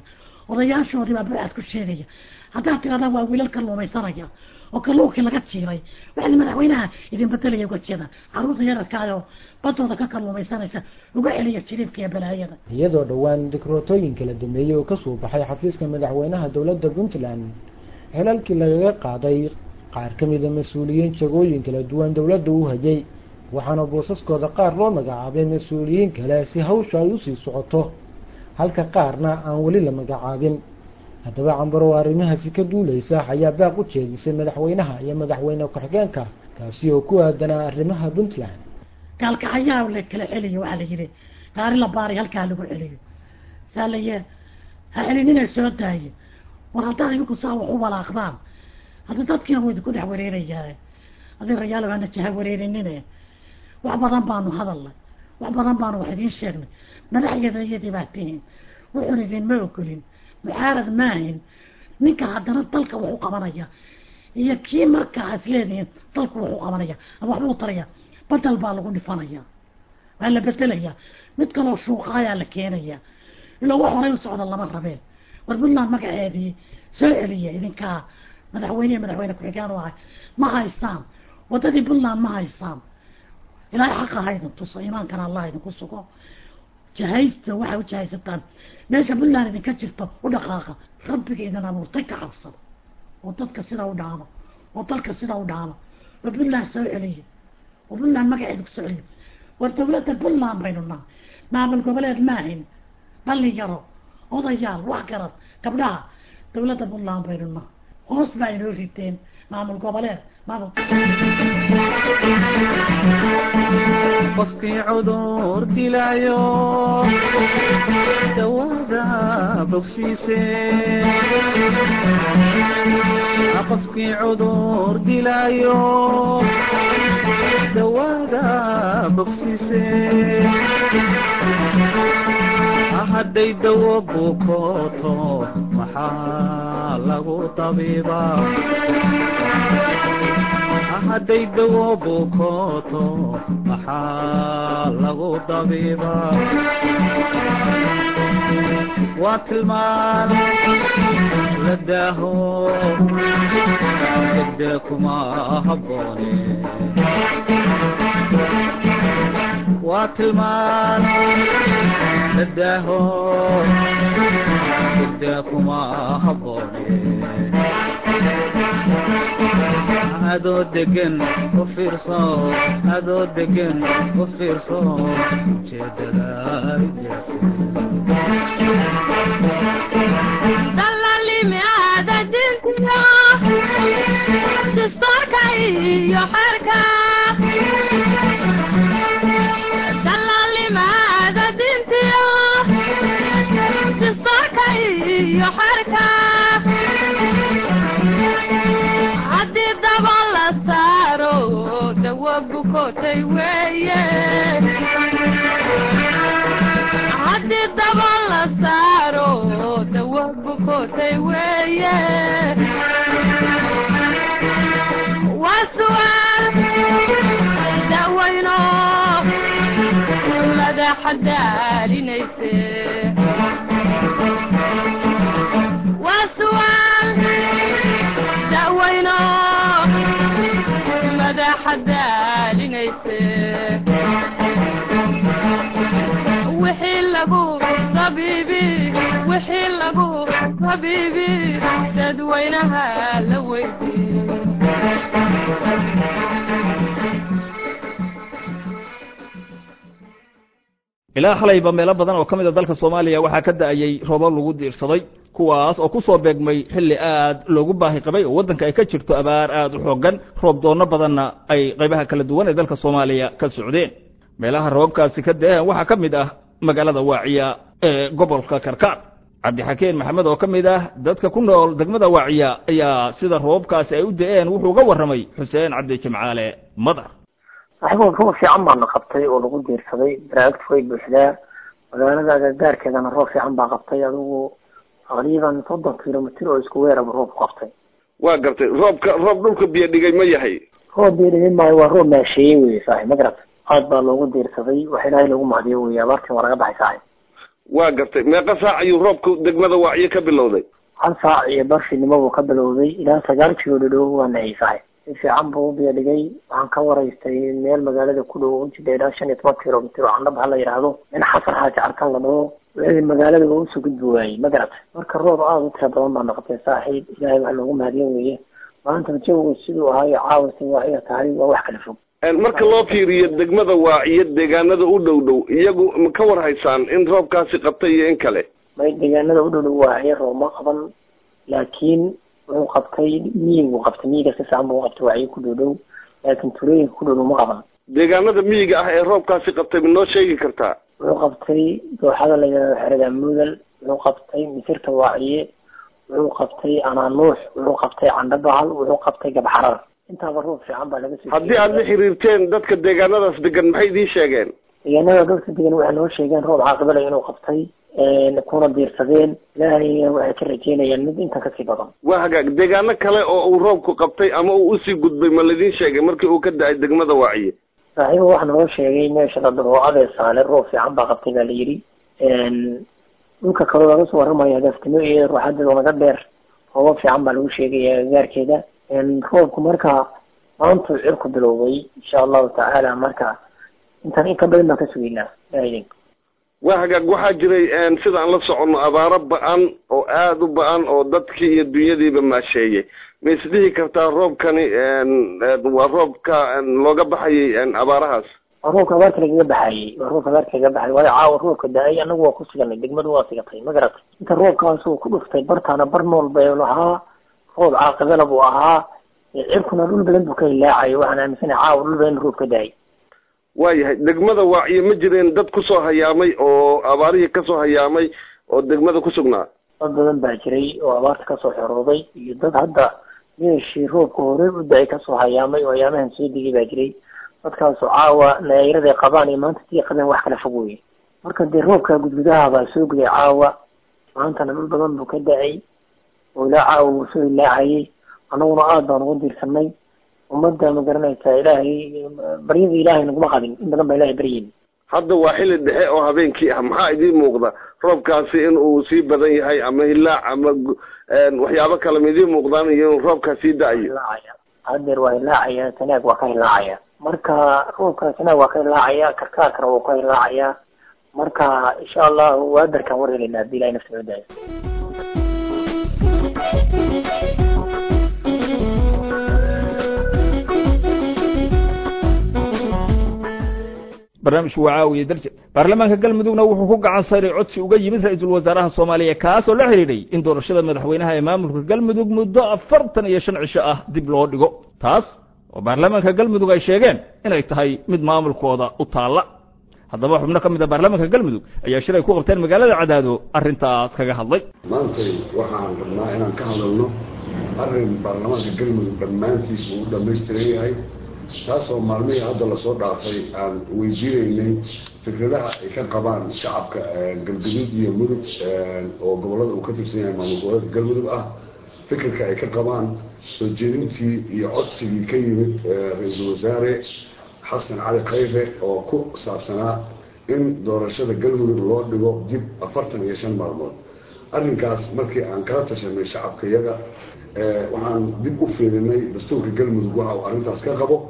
F: odayaashoodii baa buuxaas ku sheegaya haddaad tirahdaan waa wiilal kalluumaysanaya oo kalluunkii laga jiiray waxaa madaxweynaha idin bedelaya uga jeeda carruurta yararkaayoo badooda ka kalluumaysanaysa uga celiya jiriifka iyo balaayada
B: iyadoo dhowaan dikrootooyin kala dameeyey oo kasoo baxay xafiiska madaxweynaha dowladda puntland xilalkii lagaga qaaday qaar ka mida mas-uuliyiin jagooyin kala duwan dowladda u hayay waxaana boosaskooda qaar loo magacaabay mas-uuliyiin kale si hawsha ay usii socoto halka qaarna aan weli la magacaabin haddaba cambaro oo arrimahaasi ka duuleysa ayaa baaq u jeedisay madaxweynaha iyo madaxweyne ku-xigeenka kaasi oo ku aadanaa arrimaha puntland
F: gaalkacayaa la kala celiyo waxaa la yidhi gaari la baaray halkaa lagu celiyo saa la yee ha celinina soo daaye war haddaad idinku saa wax u walaaqdaan hadda dadkiina wuu idinku dhex wareerayaa adi rayaal waana jaha wareerinine wax badan baanu hadalnay wax badan baanu wax idiin sheegnay madaxyada iyadii baa tihiin wuxuun idinma ogolin muxaarad maahin ninka haddana dalka wax u qabanaya iyo kii markaa is leedihiin dalku wax u qabanaya ama waxbuu taraya badal baa lagu dhifanaya waa la bedelaya mid kaloo shuuqaayaa la keenaya ilaa wax horay u socda lama rabeen war puntland magaceedii soo celiya idinkaa madaxweyne iyo madaxweyne ku-xigaan u ahay ma haysaan waddadii puntland ma haysaan ilaahay xaqa ha idin tuso iimaankana allah idinku sugo jahaysta waxay u jahaysataan meesha puntland idinka jirto u dhaqaaqa rabbiga idin abuurtay ka cabsado oo dadka sidaa u dhaamo oo dalka sidaa u dhaamo oo puntland soo celiya oo puntland magaceeda ku soo celiya war dawladda puntland baynu nahay maamul goboleed maahin dhalinyaro odayaal wax garad gabdhaha dawladda puntland baynu nahay hoos baa inoo riteen maamul goboleed maamul
G: qofkii cudur dilaayo dawada bogsiise qofkii cudur dilaayo dawada bogsiise hadday dawo bukooto maxaa lagu tabiibaa hadday dawo bukooto maxaa lagu dabiibaa waa tilmaan la daaho degdee kuma habboone waa tilmaan la daaho degdee kuma habboone adoo degan u fiirso adoo degan u fiirso ujeedada
H: dalalimiaada dintiyo dastoorka iyo xerka dalalimaada dintiyo dastoorka iyo xerka haddii daba la saaro dawo bukotay weeye haddii daba la saaro dawo bukotay weeye waa su'aal dawayno madaxa daalinayse waa su'aal dawayno madaxa daalinayse wixii lagu tabiibi wixii lagu tabiibi dadweynaha la weydii
A: ilaa xalayba meelo badan oo ka mid a dalka soomaaliya waxaa ka da-ayey roobab lagu diirsaday kuwaas oo ku soo beegmay xilli aad loogu baahi qabay oo waddanka ay ka jirto abaar aad u xoogan roob doonno badanna ay qaybaha kala duwan ee dalka soomaaliya ka socdeen meelaha roobabkaasi ka da-een waxaa ka mid ah magaalada waaciya ee gobolka karkaar cabdixakeen maxamed oo ka mid ah dadka ku nool degmada waaciya ayaa sida roobabkaasi ay u da-een wuxuu uga warramay xuseen cabdi jimcaale madar
I: waxba roob fiican baana qabtay oo lagu diirsaday baraagtu way buuxdaa magaalada agagaarkeedana roob fiican baa qabtay adigu taqriiban soddon kilomitr oo isku weeraba roob qabtay
E: waa gartay roobka roob dhulka biyo dhigay ma yahay
I: roob biyo dhigay maayo waa roob maasheeyey wey saaxib ma garata aad baa loogu diirsaday wax ilaahay lagu mahdiyo wey abaartii waa laga baxay saaxib
E: waa gartay meeqa saac ayuu roobka degmada waaciyo ka bilowday
I: hal saac iyo barfinimo buu ka bilowday ilaa sagaal kilo dhadhow waana ciisahay si fiican buu u biyo dhigay waxaan ka waraystay meel magaalada ku dhow ujida ilaa shan iyo toban kilomitr oo candhab ha la yidhaahdo in xasan xaaji carkan la dhaho wixii magaalada waa usoo gudbi waayey ma garat marka roob aada u tira badan baa noqotay saaxiib ilaahay wax loogu mahadiyan weeye maanta jawigu siduu ahaayo caawasi waaciya tahay waa wax kala fog
E: marka loo fiiriyo degmada waaciyo deegaanada u dhow dhow iyagu ma ka war haysaan in roobkaasi qabtay iyo in kale
I: may deegaanada u dhow dhow waaciyo roob ma qaban laakiin wuxuu qabtay miyigu qabtay miyiga si fiican buu qabtay waaciyo ku dhow dhow laakiin tulooyinka ku dhow dhow ma qaban
E: deegaanada miyiga ah ee roobkaasi qabtay ma noo sheegi kartaa
I: wuxuu qabtay dooxada la yidhahdo xerada mudal wuxuu qabtay misirta waaciye wuxuu qabtay anaanuux wuxuu qabtay candhabahal wuxuu qabtay gabxarar intaaba roob fiican baa laga soo
E: haddii aada la xiriirteen dadka deegaanadaas degan maxay idiin sheegeen
I: deegaanada dadka degan waxay noo sheegeen roob caaqibale inuu qabtay kuna diirsadeen ilaahayna waxay ka rajeynayaan mid intan kasii badan
E: waa hagaag deegaano kale oo uu roobku qabtay ama uu usii gudbay ma laydin sheegay markii uu ka da-ay degmada waaciye
I: saaxiiba waxaa naloo sheegay meesha la dhaho abeesaale roob fiican baa qabtay baa la yidhi dhulka kaloo laga soo waramayo hadaftimo iyo ruuxadeeda naga dheer roobab fiican baa lagu sheegaya agagaarkeeda roobku marka maantuu cirku bilowday insha allahu tacaala marka intaan in ka badan baan ka sugeynaa ilahay
E: waa hagaag waxaa jiray sida aan la soconno abaaro ba-an oo aada u ba-an oo dadkii iyo dunyadiiba maasheeyey ma isdhihi kartaa roobkani waa roobka looga baxayay abaarahaas
I: waa roobka abaarta lagaga baxayey waa roobka abaarta lagaga baxayay waayo caawa roobka da-ay anagu waa ku siganay degmadu waa sigatay ma garatay inta roobkaas uu ku dhuftay bartaana bar nool bay lahaa roob caaqibala buu ahaa cirkuna dhul badan buu ka hilaacayo waxaan aaminsanahay caawa dhul badan roob ka da-ay
E: waayahay degmada waaciyo ma jireen dad kusoo hayaamay oo abaarihii kasoo hayaamay oo degmada ku sugnaa
I: dad badan baa jiray oo abaarta kasoo xorooday iyo dad hadda meeshii roobka hore u da-ay kasoo hayaamay oo ayaamahan soo degay baa jiray dadkaasoo caawa naayiraday qabaan iyo maanta sii qabeen wax kala fog weye marka dee roobka gudgudaha baa soo guday caawa maantana dhul badan buu ka da-ay oo ilaa caawa wuu soo hilaacayay annaguna aada baan uga diirsanay ummadda ma garanaysaa ilaahay baryada ilaahay naguma qadin in badan baa ilahay baryeyn
E: hadda waa xilli dhexe oo habeenkii ah maxaa idiin muuqda roobkaasi in uu sii badan yahay ama hilaac ama waxyaabo kale ma idiin muuqdaan iyo in roobkaa sii da-ayo
I: hadeer waa hilaacaya tanaag waa ka hilaacaya marka roobka tanaag waa ka hilaacaya karkaarkana wuu ka hilaacaya marka insha allahu waadarkaan war helayna hadii ilahay nafta noo daayo
A: barnaamijku waa caawiye darje baarlamaanka galmudugna wuxuu ku gacan sayray codsi uga yimid ra-iisul wasaaraha soomaaliya kaasoo la xidhiidhay in doorashada madaxweynaha ee maamulka galmudug muddo afartan iyo shan cisho ah dib loo dhigo taas oo baarlamaanka galmudug ay sheegeen inay tahay mid maamulkooda u taalla haddaba xubno ka mid a baarlamaanka galmudug ayaa shir ay ku qabteen magaalada cadaado arrintaas kaga hadlay
J: maantay waxaan rabnaa inaan ka hadalno arrin baarlamaanka galmudug dhammaantiis uu u dhamaystiran yahay taasoo maalmihii hadda lasoo dhaafay aan weydiinaynay fikradaha ay ka qabaan shacabka galgaduud iyo mudug oo gobolada uu ka tirsan yahay maamul goboleedka galmudug ah fikirka ay ka qabaan soo jeedintii iyo codsigii ka yimid ra-iisul wasaare xasan cali khayre oo ku saabsanaa in doorashada galmudug loo dhigo dib afartan iyo shan maalmood arrinkaas markii aan kala tashanay shacabka iyaga waxaan dib u fiirinay dastuurka galmudug waxa uu arrintaas ka qabo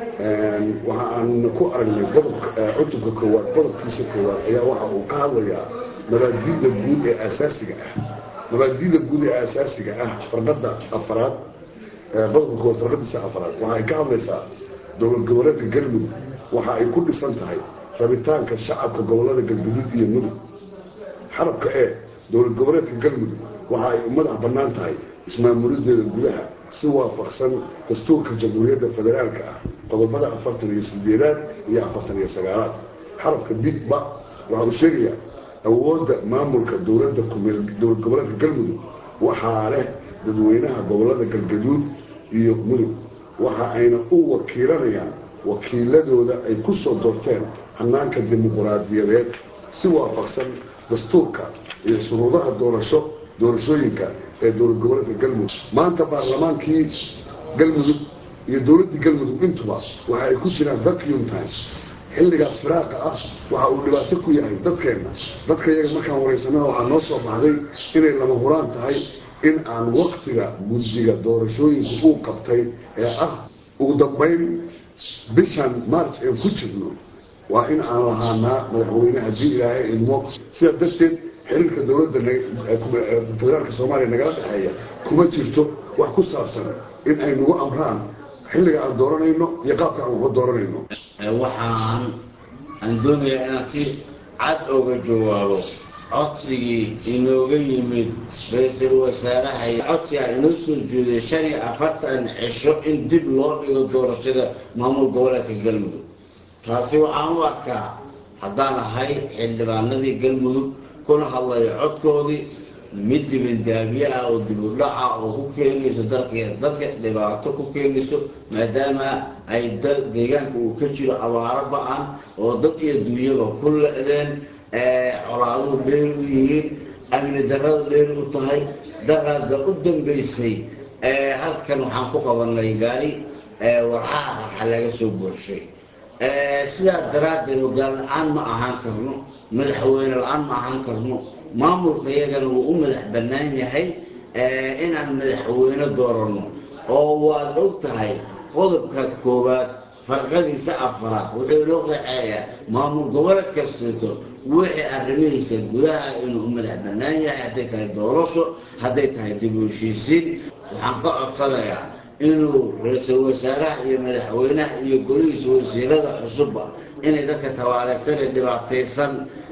J: waxa aan ku aragnay qodobka cutubka koowaad qodobkiisa koowaad ayaa waxa uu ka hadlayaa mabaadiida guud ee asaasiga ah mabaadiida guud ee asaasiga ah farqada afaraad qodobka koowaad farqadiisa afaraad waxa ay ka hadlaysaa dowlad goboleedka galmudug waxa ay ku dhisan tahay rabitaanka shacabka gobolada galguduud iyo mudug xarabka ee dowlad goboleedka galmudug waxa ay u madax bannaan tahay ismaamuladeeda gudaha si waafaqsan dastuurka jamhuuriyadda federaalka ah qodobada afartan iyo sideedaad iyo afartan iyo sagaalaad xarafka bigba waxa uu sheegayaa awoodda maamulka dowladda kumeel dowlad goboleedka galmudug waxaa leh dadweynaha gobolada galgaduud iyo mudug waxa ayna u wakiilanayaan wakiiladooda ay ku soo doorteen hanaanka dimuquraadiyadeed si waafaqsan dastuurka iyo shuruudaha doorasho doorashooyinka ee dowlad goboleedka galmudug maanta baarlamaankii galmudug iyo dowladdii galmudug intuba waxa ay ku jiraan vacuum times xilligaas firaaqa ah waxa uu dhibaato ku yahay dadkeenna dadka iyaga markaan waraysanana waxaa noo soo baxday inay lama huraan tahay in aan waktiga guddiga doorashooyinka uu qabtay ee ah ugu dambayn bishan march een ku jirno waa in aan lahaanaa madaxweyne haddii ilaahay idmo sidaa darteed xiriirka dowladda federaalka soomaaliya nagala dhexeeya kuma jirto wax ku saabsan in ay nagu amraan xilliga aan dooranayno iyo qaabka aan waxu dooranayno
K: waxaan aan doonayaa inaan si cad oga jawaabo codsigii inooga yimid ra-iisul wasaaraha codsigaa inoo soo jeeday shan iyo afartan cisho in dib loo dhigo doorashada maamul goboleedka galmudug taasi waxaan u arkaa haddaan ahay xildhibaanadii galmudug kuna hadlayo codkoodii mid dibindaabiye ah oo dib u dhaca oo ku keenayso dalka dadka dhibaato ku keenayso maadaama ay deegaanka uu ka jiro abaaro ba-an oo dad iyo dunyaba ku le-deen colaaduhu dheer u yihiin amni darada dheer u tahay daraada u dambaysay halkan waxaan ku qabanay gaari warxaha raxa laga soo buuxshay sidaa daraaddeed hogaan la-aan ma ahaan karno madaxweyne la-aan ma ahaan karno maamulka iyagana wuu u madax bannaan yahay inaan madaxweyne dooranno oo waad og tahay qodobka koowaad farqadiisa afaraad wuxuu loo qaxeeyaa maamul goboleed kastato wixii arrimihiisa gudaha inuu u madax bannaan yahay hadday tahay doorasho hadday tahay dib u heshiisiin waxaan ka codsanayaa inuu ra-iisul wasaaraha iyo madaxweynaha iyo golihiisa wasiirada cusubba inay dadka tabaaleegsan ee dhibaataysan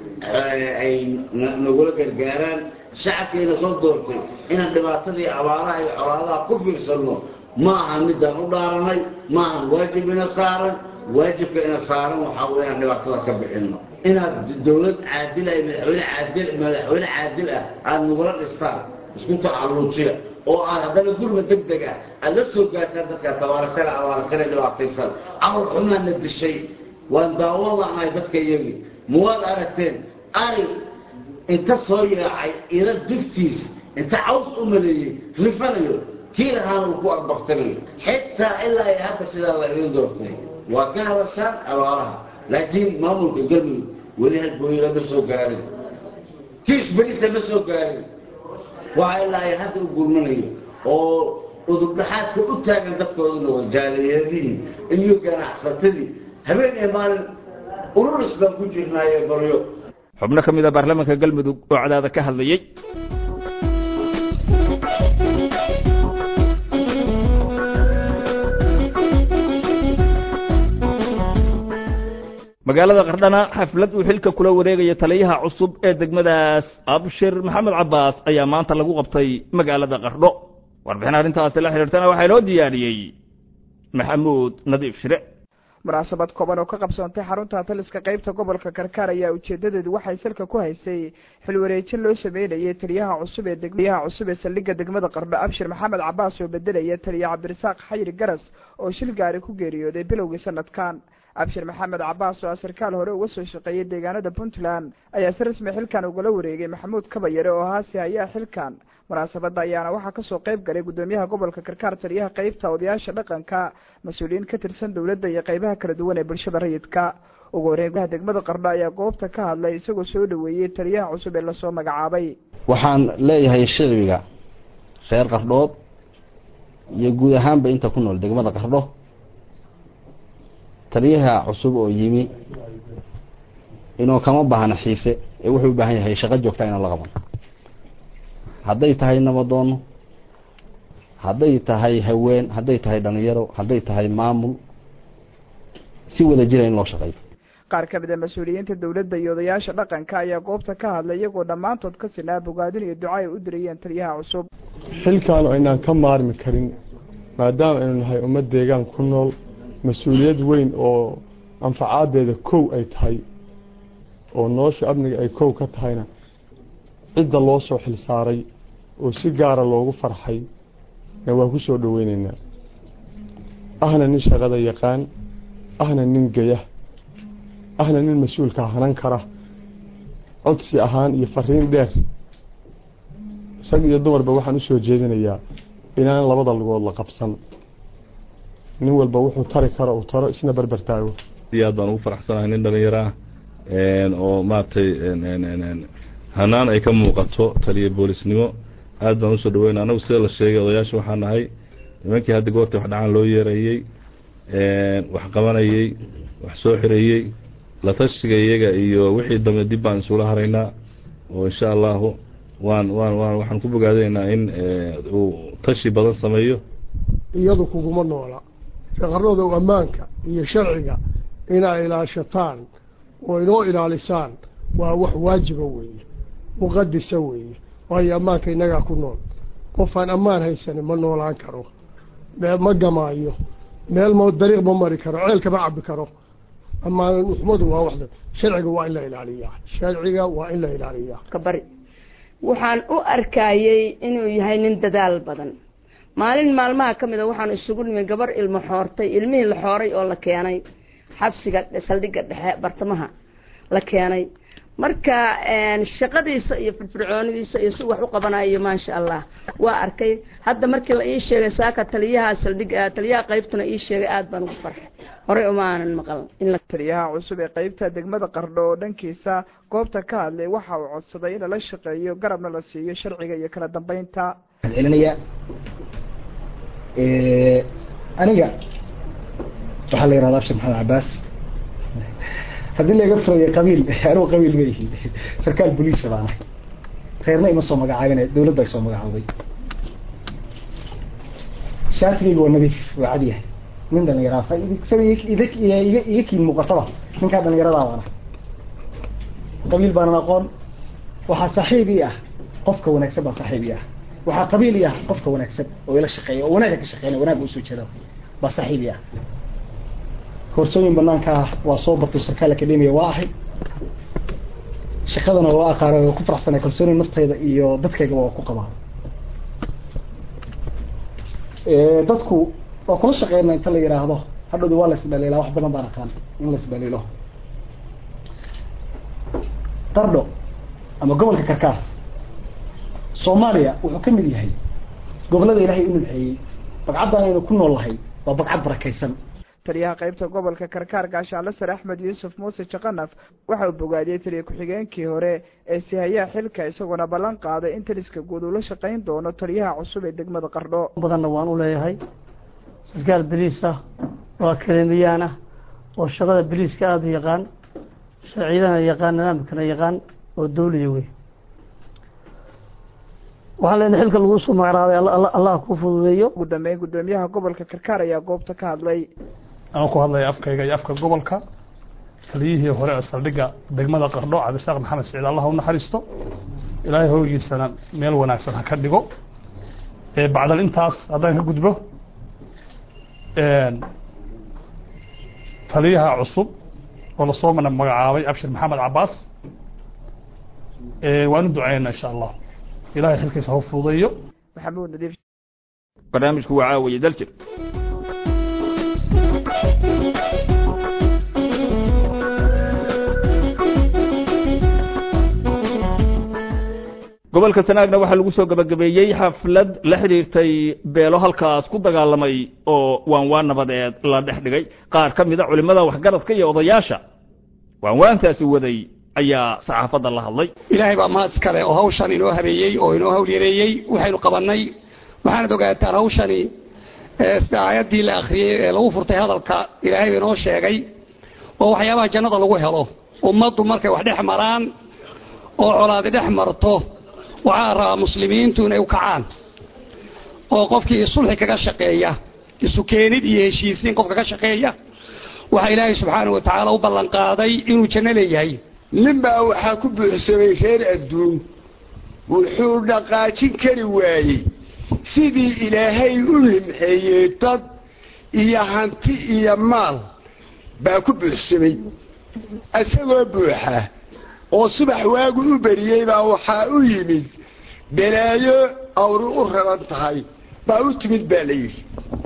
K: ay nagula gargaaraan shacabkiina soo doortay inaan dhibaatadii abaaraha iyo colaadaha ku fiirsanno ma aha midaan u dhaaranay ma ahan waajib ina saaran waajibka ina saaran waxaa wey inaan dhibaatada ka bixinno inaad dowlad caadil ah madaxweyne caadil madaxweyne caadil ah aada nagula dhistaan isku tacalluujiya oo aad haddana gurma deg deg ah aada la soo gaartaan dadka tabaarasana abaarasana dhibaataysan camal xumaana dishay waan daawo lanahay dadka iyagii mawaad aragteen ari inta soo yaacay ila duftiis inta caws u maleeyey rifanayo kii lahaana uu ku agbaktanayo xitaa ilaa ay hadda sidaa la idin doortay waa ka hadashaan abaaraha laakiin maamulka galmudug weli halbooyila ma soo gaarin kiis berisa ma soo gaarin waxa ilaa ay hadda u gurmanayo oo udubdhaxaadka u taagan dadkooduna waa jaaliyadihii iyo ganacsatadii habeen iyo maalin ururis baan ku jirnaayo baryo
A: xubno ka mid a baarlamaanka galmudug oo cadaada ka hadlayey magaalada qardhana xaflad uu xilka kula wareegaya taliyaha cusub ee degmadaas abshir maxamed cabaas ayaa maanta lagu qabtay magaalada qardho warbixin arrintaasi la xidhiirtana waxaa inoo diyaariyey maxamuud nadiif shire
L: munaasabad kooban oo ka qabsoontay xarunta taliska qaybta gobolka karkaar ayaa ujeedadeedu waxay salka ku haysay xilwareejin loo sameynayay taliyaha cusub ee taliyaha cusub ee saldhigga degmada qardho abshir maxamed cabaas oo bedelaya taliya cabdirasaaq xayri garas oo shil gaari ku geeriyooday bilowgii sanadkan abshir maxamed cabaas oo sarkaal hore uga soo shaqeeyay deegaanada puntland ayaa si rasmi xilkan ugala wareegay maxamuud kabayare oo haasi hayaa xilkan munaasabadda ayaana waxaa kasoo qayb galay guddoomiyaha gobolka karkaar taliyaha qeybta odayaasha dhaqanka mas-uuliyiin ka tirsan dowladda iyo qeybaha kala duwan ee bulshada rayidka ugu horeyn gudaha degmada qardho ayaa goobta ka hadlay isagoo soo dhaweeyey taliyaha cusub ee lasoo magacaabay
M: waxaan leeyahay shicbiga reer qardhood iyo guud ahaanba inta ku nool degmada qardho taliyaha cusub oo yimi inuu kama baahna xiise ee wuxuu u baahan yahay shaqo joogta inuu la qaban hadday tahay nabadoono hadday tahay haween hadday tahay dhalinyaro hadday tahay maamul si wada jira in loo shaqeeyo
L: qaar ka mid a mas-uuliyiinta dowladda iyo odayaasha dhaqanka ayaa goobta ka hadlay iyagoo dhammaantood ka sinaa bogaadin iyo duca ay u dirayeen taliyaha cusub
N: xilkan aynaan ka maarmi karin maadaama aynu nahay ummad deegaan ku nool mas-uuliyad weyn oo anfacaadeeda kow ay tahay oo nolosha amniga ay kow ka tahayna cidda loo soo xilsaaray oo si gaara loogu farxay waa ku soo dhoweyneynaa ahna nin shaqada yaqaan ahna nin geya ahna nin mas-uulka hanan kara codsi ahaan iyo fariin dheer rag iyo dumarba waxaan usoo jeedinayaa inaan labada lugood la qabsan nin walba wuxuu tari karo uu taro isna berber taago
O: iyo aad baan ugu faraxsanahay nin dhalinyaro ah oo maaragtay hanaan ay ka muuqato taliya boolisnimo aad baan usoo dhaweyna anagu sida la sheegay odayaasha waxaa nahay nimankii hadda goorta wax dhacaan loo yeerayey wax qabanayey wax soo xirayey la tashiga iyaga iyo wixii dambe dib baan isula haraynaa oo insha allahu waan waan waan waxaan ku bogaadaynaa in uu tashi badan sameeyo
P: iyadu kuguma noola shaqaradow ammaanka iyo sharciga inaa ilaashataan oo inoo ilaalisaan waa wax waajiba weeye muqadisa weeye waayo ammaanka innagaa ku nool qofaan ammaan haysanin ma noolaan karo ma gamaayo meel mo dariiq ma mari karo ceelka ma cabi karo ammaan xumadu waa waxda sharciga waa in la ilaaliyaa sharciga waa in la ilaaliyaa
Q: kabari waxaan u arkayey inuu yahay nin dadaal badan maalin maalmaha ka mid a waxaan isugu nimi gabar ilmo xoortay ilmihii la xooray oo la keenay xabsiga saldhigga dhexe bartamaha la keenay marka shaqadiisa iyo firfircoonidiisa iyo si wax u qabanayo maasha allah waa arkay hadda markii la ii sheegay saaka taliyaha saldhigga taliyaha qaybtuna ii sheegay aada baan ugu farxay horey uma aanan maqal
L: taliyaha cusub ee qaybta degmada qardho oo dhankiisa goobta ka hadlay waxa uu codsaday in lala shaqeeyo garabna la siiyo sharciga iyo kala dambeynta
R: celinaya aniga waxaa la yihahda abshir maxamed cabaas haddii laga furayo qabiil anugu qabiil ma yihi sarkaal boliisa baana reerna ima soo magacaabin dawladda ay soo magacaabay shaatigayga waa nadiif waa cadyahay nin dhalinyaraa sida iga kiin muuqataba ninkaa dhalinyaradaa baana qabiil baanan aqoon waxaa saaxiib ii ah qofka wanaagsan baa saaxiib ii ah waxaa qabiil ii ah qofka wanaagsan oo ila shaqeeya oo wanaaga ka shaqeynaya wanaagga usoo jeeda baa saaxiib ii ah koorsooyin banaanka ah waa soo bartay sarkaal academia waa ahay shaqadana waa aqaana waa ku faraxsanay kalsooni naftayda iyo dadkaygaba waa ku qabaa dadku waa kula shaqeyna inta la yidhaahdo hadhowda waa la isdhaliilaa wax badan baan aqaan in la isdhaliilo qardho ama gobolka karkaar soomaaliya wuxuu ka mid yahay gobollada ilaahay u nudxeeyey bagcaddan aynu ku nool lahay waa bagcad barakaysan
L: taliyaha qaybta gobolka karkaar gaashaanle sare axmed yuusuf muuse jaqanaf waxa uu bogaadiyey taliya ku-xigeenkii hore ee sihayaha xilka isagoona ballan qaaday in taliska guud uu la shaqayn doono taliyaha cusub ee degmada qardho
S: badanna waan u leeyahay sarkaal beliis ah oo akademiyaan ah oo shaqada beliiska aada u yaqaan sharciyadana yaqaan nidaamkana yaqaan oo dawliya wey waxaan leenahay xilka lagu soo magacraabay allah ku fududeeyo
L: ugu dambeyn guddoomiyaha gobolka karkaar ayaa goobta ka hadlay
T: anoo ku hadlaya afkayga iyo afka gobolka taliyihii hore ee saldhigga degmada qardho cabdisaaq maxamed siciid allah u naxariisto ilaahay hoogiisana meel wanaagsan ha ka dhigo bacdal intaas haddaan ka gudbo taliyaha cusub oo lasoo mana magacaabay abshir maxamed cabaas waan u ducaynaa insha allah ilahay xilkiisa ha fududeeyo
L: maxamuud nadiif
A: barnaamijku waa caawiye daljir gobolka sanaagna waxaa lagu soo gabagabeeyey xaflad la xidhiirtay beelo halkaas ku dagaalamay oo waanwaan nabadeed la dhex dhigay qaar ka mida culimmada waxgaradka iyo odayaasha waanwaantaasi waday ayaa saxaafadda la hadlay
U: ilaahay baa mahad iskale oo hawshan inoo habeeyey oo inoo hawl yareeyey waxaynu qabannay waxaanad ogaataan hawshani sida aayaddii la akhriyey ee lagu furtay hadalka ilaahay ba inoo sheegay oo waxyaabaha jannada lagu helo ummaddu markay wax dhex maraan oo colaadi dhex marto waxaa rabaa muslimiintu inay u kacaan oo qofkii sulxi kaga shaqeeya isu keenid iyo heshiisiin qofka ka shaqeeya waxaa ilaahay subxaana wa tacaala u ballanqaaday inuu janno leeyahay
V: nin baa waxaa ku buuxsamay reer adduun wuxuu dhaqaajin kari waayey sidii ilaahay u himxeeyey dad iyo hanti iyo maal baa ku buuxsamay isagoo buuxa oo subax waagu u beriyey baa waxaa u yimid balaayo awri u raran tahay baa u timid baa la yidhi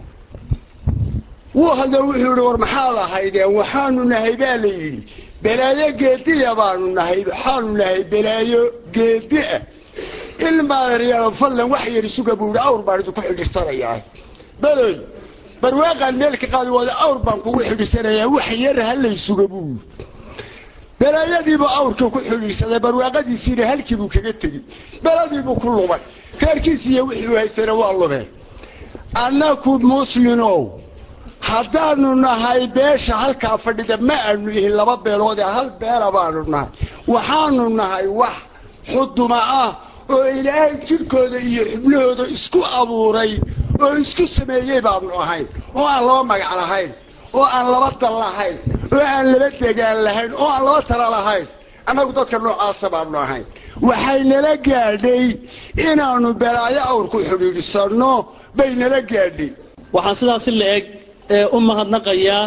V: wuu hadla wuxuu yidhi war maxaad ahaydeen waxaanu nahay baa la yidhi balaayo geediya baanu nahay waxaanu nahay balaayo geedi ah ilmaadaryaalo fallan wax yar isuga buu yidhi awr baan idinku xidhirsanayaa beley barwaaqaan meel ka qaadi wada awr baan kugu xidhisanayaa wax yar halaysuga buu balaayadiibuu awrka ku xidhiidsaday barwaaqadiisiina halkiibuu kaga tegey beladiibuu ku lumay reerkiisi iyo wixii u haystana waa lumeen annaku muslinow haddaanu nahay beesha halkaa fadhida ma aanu ihin laba beelood ee hal beela baanu nahay waxaanu nahay wax xuduma ah oo ilaahay jidhkooda iyo xubnahooda isku abuuray oo isku sameeyey baanu ahayn oo aan laba magac lahayn oo aan laba dal lahayn oo aan laba degaan lahayn oo aan laba tala lahayn annagu dadka noocaasa baanu ahayn waxay nala gaadhay inaanu belaayo awr ku xidhiidhsanno bay nala gaadhay
C: waxaan sidaasi la eg u mahadnaqayaa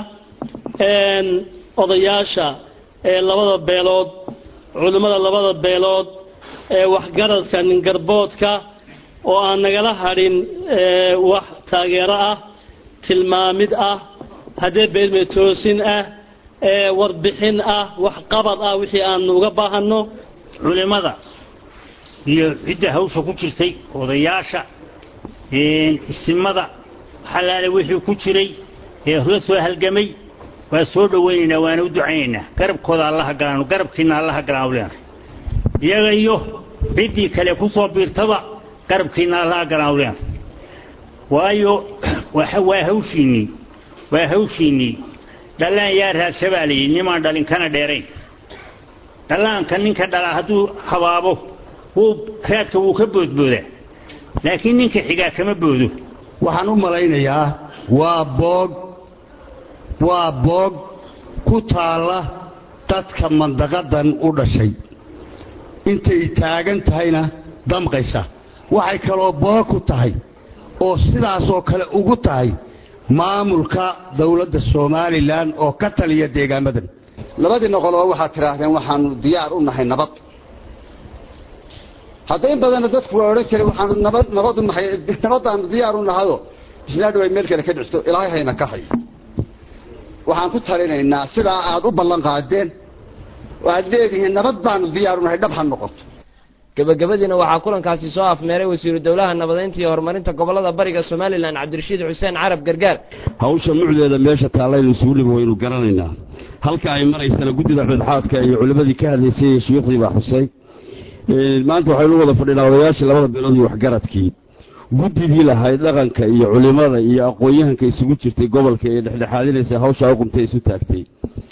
C: odayaasha ee labada beelood culimmada labada beelood ee waxgaradka ningarboodka oo aan nagala hadhin wax taageero ah tilmaamid ah haddee beelme toosin ah warbixin ah waxqabad ah wixii aanu uga baahanno
D: culimmada iyo cidda hawsha ku jirtay odayaasha isimada xalaale wixii ku jiray ee la soo halgamay waa soo dhowaynaynaa waana u ducaynaynaa garabkooda allaha galaanu garabkiina allaha galaanu leenahay iyaga iyo ciddii kale ku soo biirtaba garabkiina allaha galaanu leenahay waayo waa hawshiinnii waa hawshiinnii dhallaan yaa raadsha baa layidhi nimaan dhalin kana dheerayn dhallaanka ninka dhalaa hadduu habaabo wuu raadka wuu ka boodboodaa laakiin ninka xigaa kama boodo
W: waxaan u malaynayaa waa boog waa boog ku taalla dadka mandaqadan u dhashay intay taagan tahayna damqaysa waxay kaloo boog ku tahay oo sidaasoo kale ugu tahay maamulka dawladda somalilan oo ka taliya deegaamadan
M: labadii noqoloo waxaad tidhaahdeen waxaanu diyaar u nahay nabad hadda in badanna dadku waa odhan jiray waxaanu nabad nabad u nahay nabaddaanu diyaar u nahayoo isnaadhow ay meel kale ka dhicto ilaahay hayna ka hayo waxaan ku talinaynaa sidaa aad u ballan qaadeen waxaad leedihiin nabad baanu diyaar u nahay dhab ha noqoto
X: gebagabadiina waxaa kulankaasi soo afmeeray wasiiru dowlaha nabadeynta iyo horumarinta gobolada bariga somalilan cabdirashiid xuseen carab gargaar
Y: hawsha mucdeeda meesha taallaynu isugu limi waynu garanaynaa halka ay maraysana guddida xudxaadka iyo culimmadii ka hadlaysay iyo shuyuukhdii baa xusay maanta waxaynu wada fadhinaa odayaashii labada beelood iyo waxgaradkii guddidii lahayd dhaqanka iyo culimmada iyo aqoon-yahanka isugu jirtay gobolka ee dhexdhexaadinaysa hawshaa u qumtay isu taagtay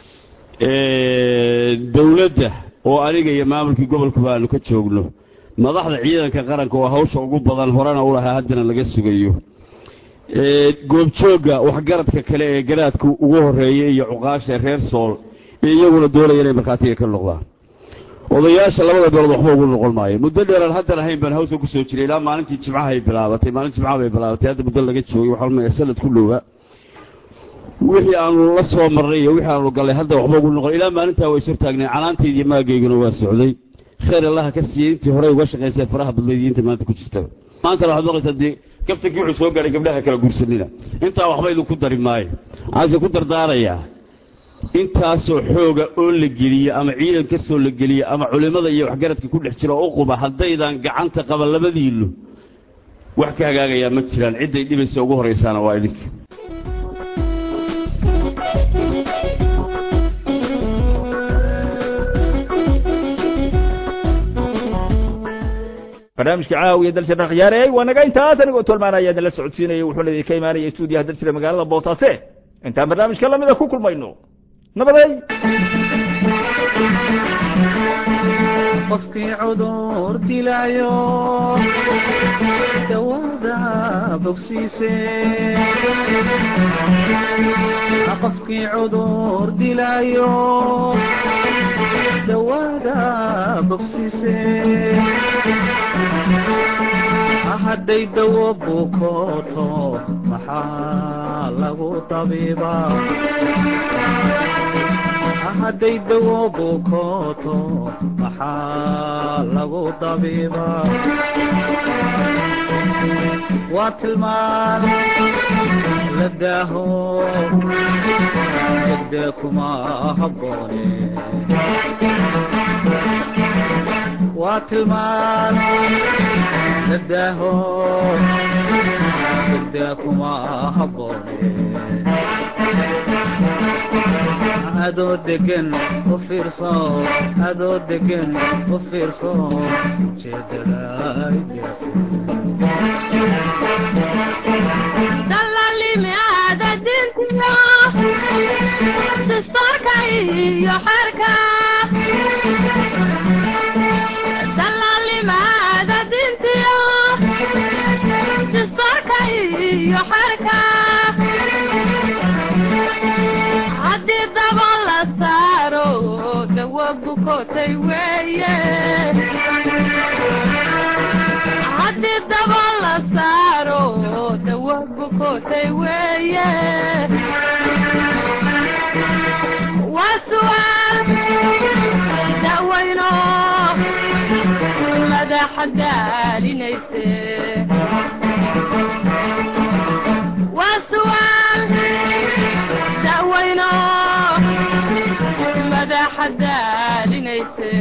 Y: dowladda oo aniga iyo maamulkii gobolkuba aanu ka joogno madaxda ciidanka qaranka oo hawsha ugu badan horena u lahaa haddana laga sugayo goobjoogga waxgaradka kale ee garaadka ugu horreeya iyo cuqaasha reer sool ee iyaguna doonaya inay markhaatiga ka noqdaan odayaasha labada beelood waxba ugu noqon maayo muddo dheeraan haddan ahayn baan hawsa ku soo jiray ilaa maalintii jimcahay bilaabatay maalin jimcaha bay bilaabatay hadda muddo laga joogay waxaa lumaya sanad ku dhowaa wixii aanu la soo marnay iyo wixii aanu gallay hadda waxba ugu noqon ilaa maalintaa waa ishor taagnay canaantaydii maagayguna waa socday khayr allaha ka siiyey intii horey uga shaqaysay faraha badnayd iyo inta maanta ku jirtaba maantana waxaad maqlaysaa dee kaftankii wuxuu soo gaadhay gabdhaha kala guursanina intaa waxba idinku dari maayo waxaase ku dardaarayaa intaasoo xooga oo la geliyo ama ciidan ka soo la geliyo ama culimmada iyo waxgaradka ku dhex jira oo u quba haddaydan gacanta qaban labadiinnu wax ka hagaagayaa ma jiraan cidday dhibaysa ugu horraysaana waa idinka
A: barnaamijka caawiya dalsirna khiyaarey waa naga intaas anigoo tolmaanaya idinla socodsiinaya wuxuuna idinka imaanaya stuudiyaha dalsira magaalada boosaaсе intaan barnaamijka lamida ku kulmayno nabaday
G: qofkii cudur dilaayo dawada bogsiise qofkii cudur dilaayo dawada bogsiise hadday dawo bukooto maxaa lagu tabiibaa hadday dawo bukooto maxaa lagu tabiibaa waa tilmaan la daaho degdee kuma habboone waa tilmaan la daaho degdea kuma habboone adoo degan u fiirso adoo degan u fiirso ujeedada
B: dalalimi aada dintiyo dastoorka iyo xerka dalalimi aada dintiyo dastoorka iyo xerka haddii daba la saaro dawa bukotay weeye haddii daba la saaro dawa bukotay weeye waa su'aal dawayno madaxa daalinayse waa su'aal dawayno madaxa daalinayse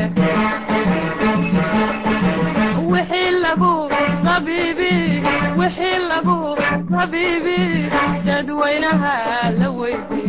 B: wixii lagu tabiibi wixii lagu tabiibi dadweynaha la weydiiye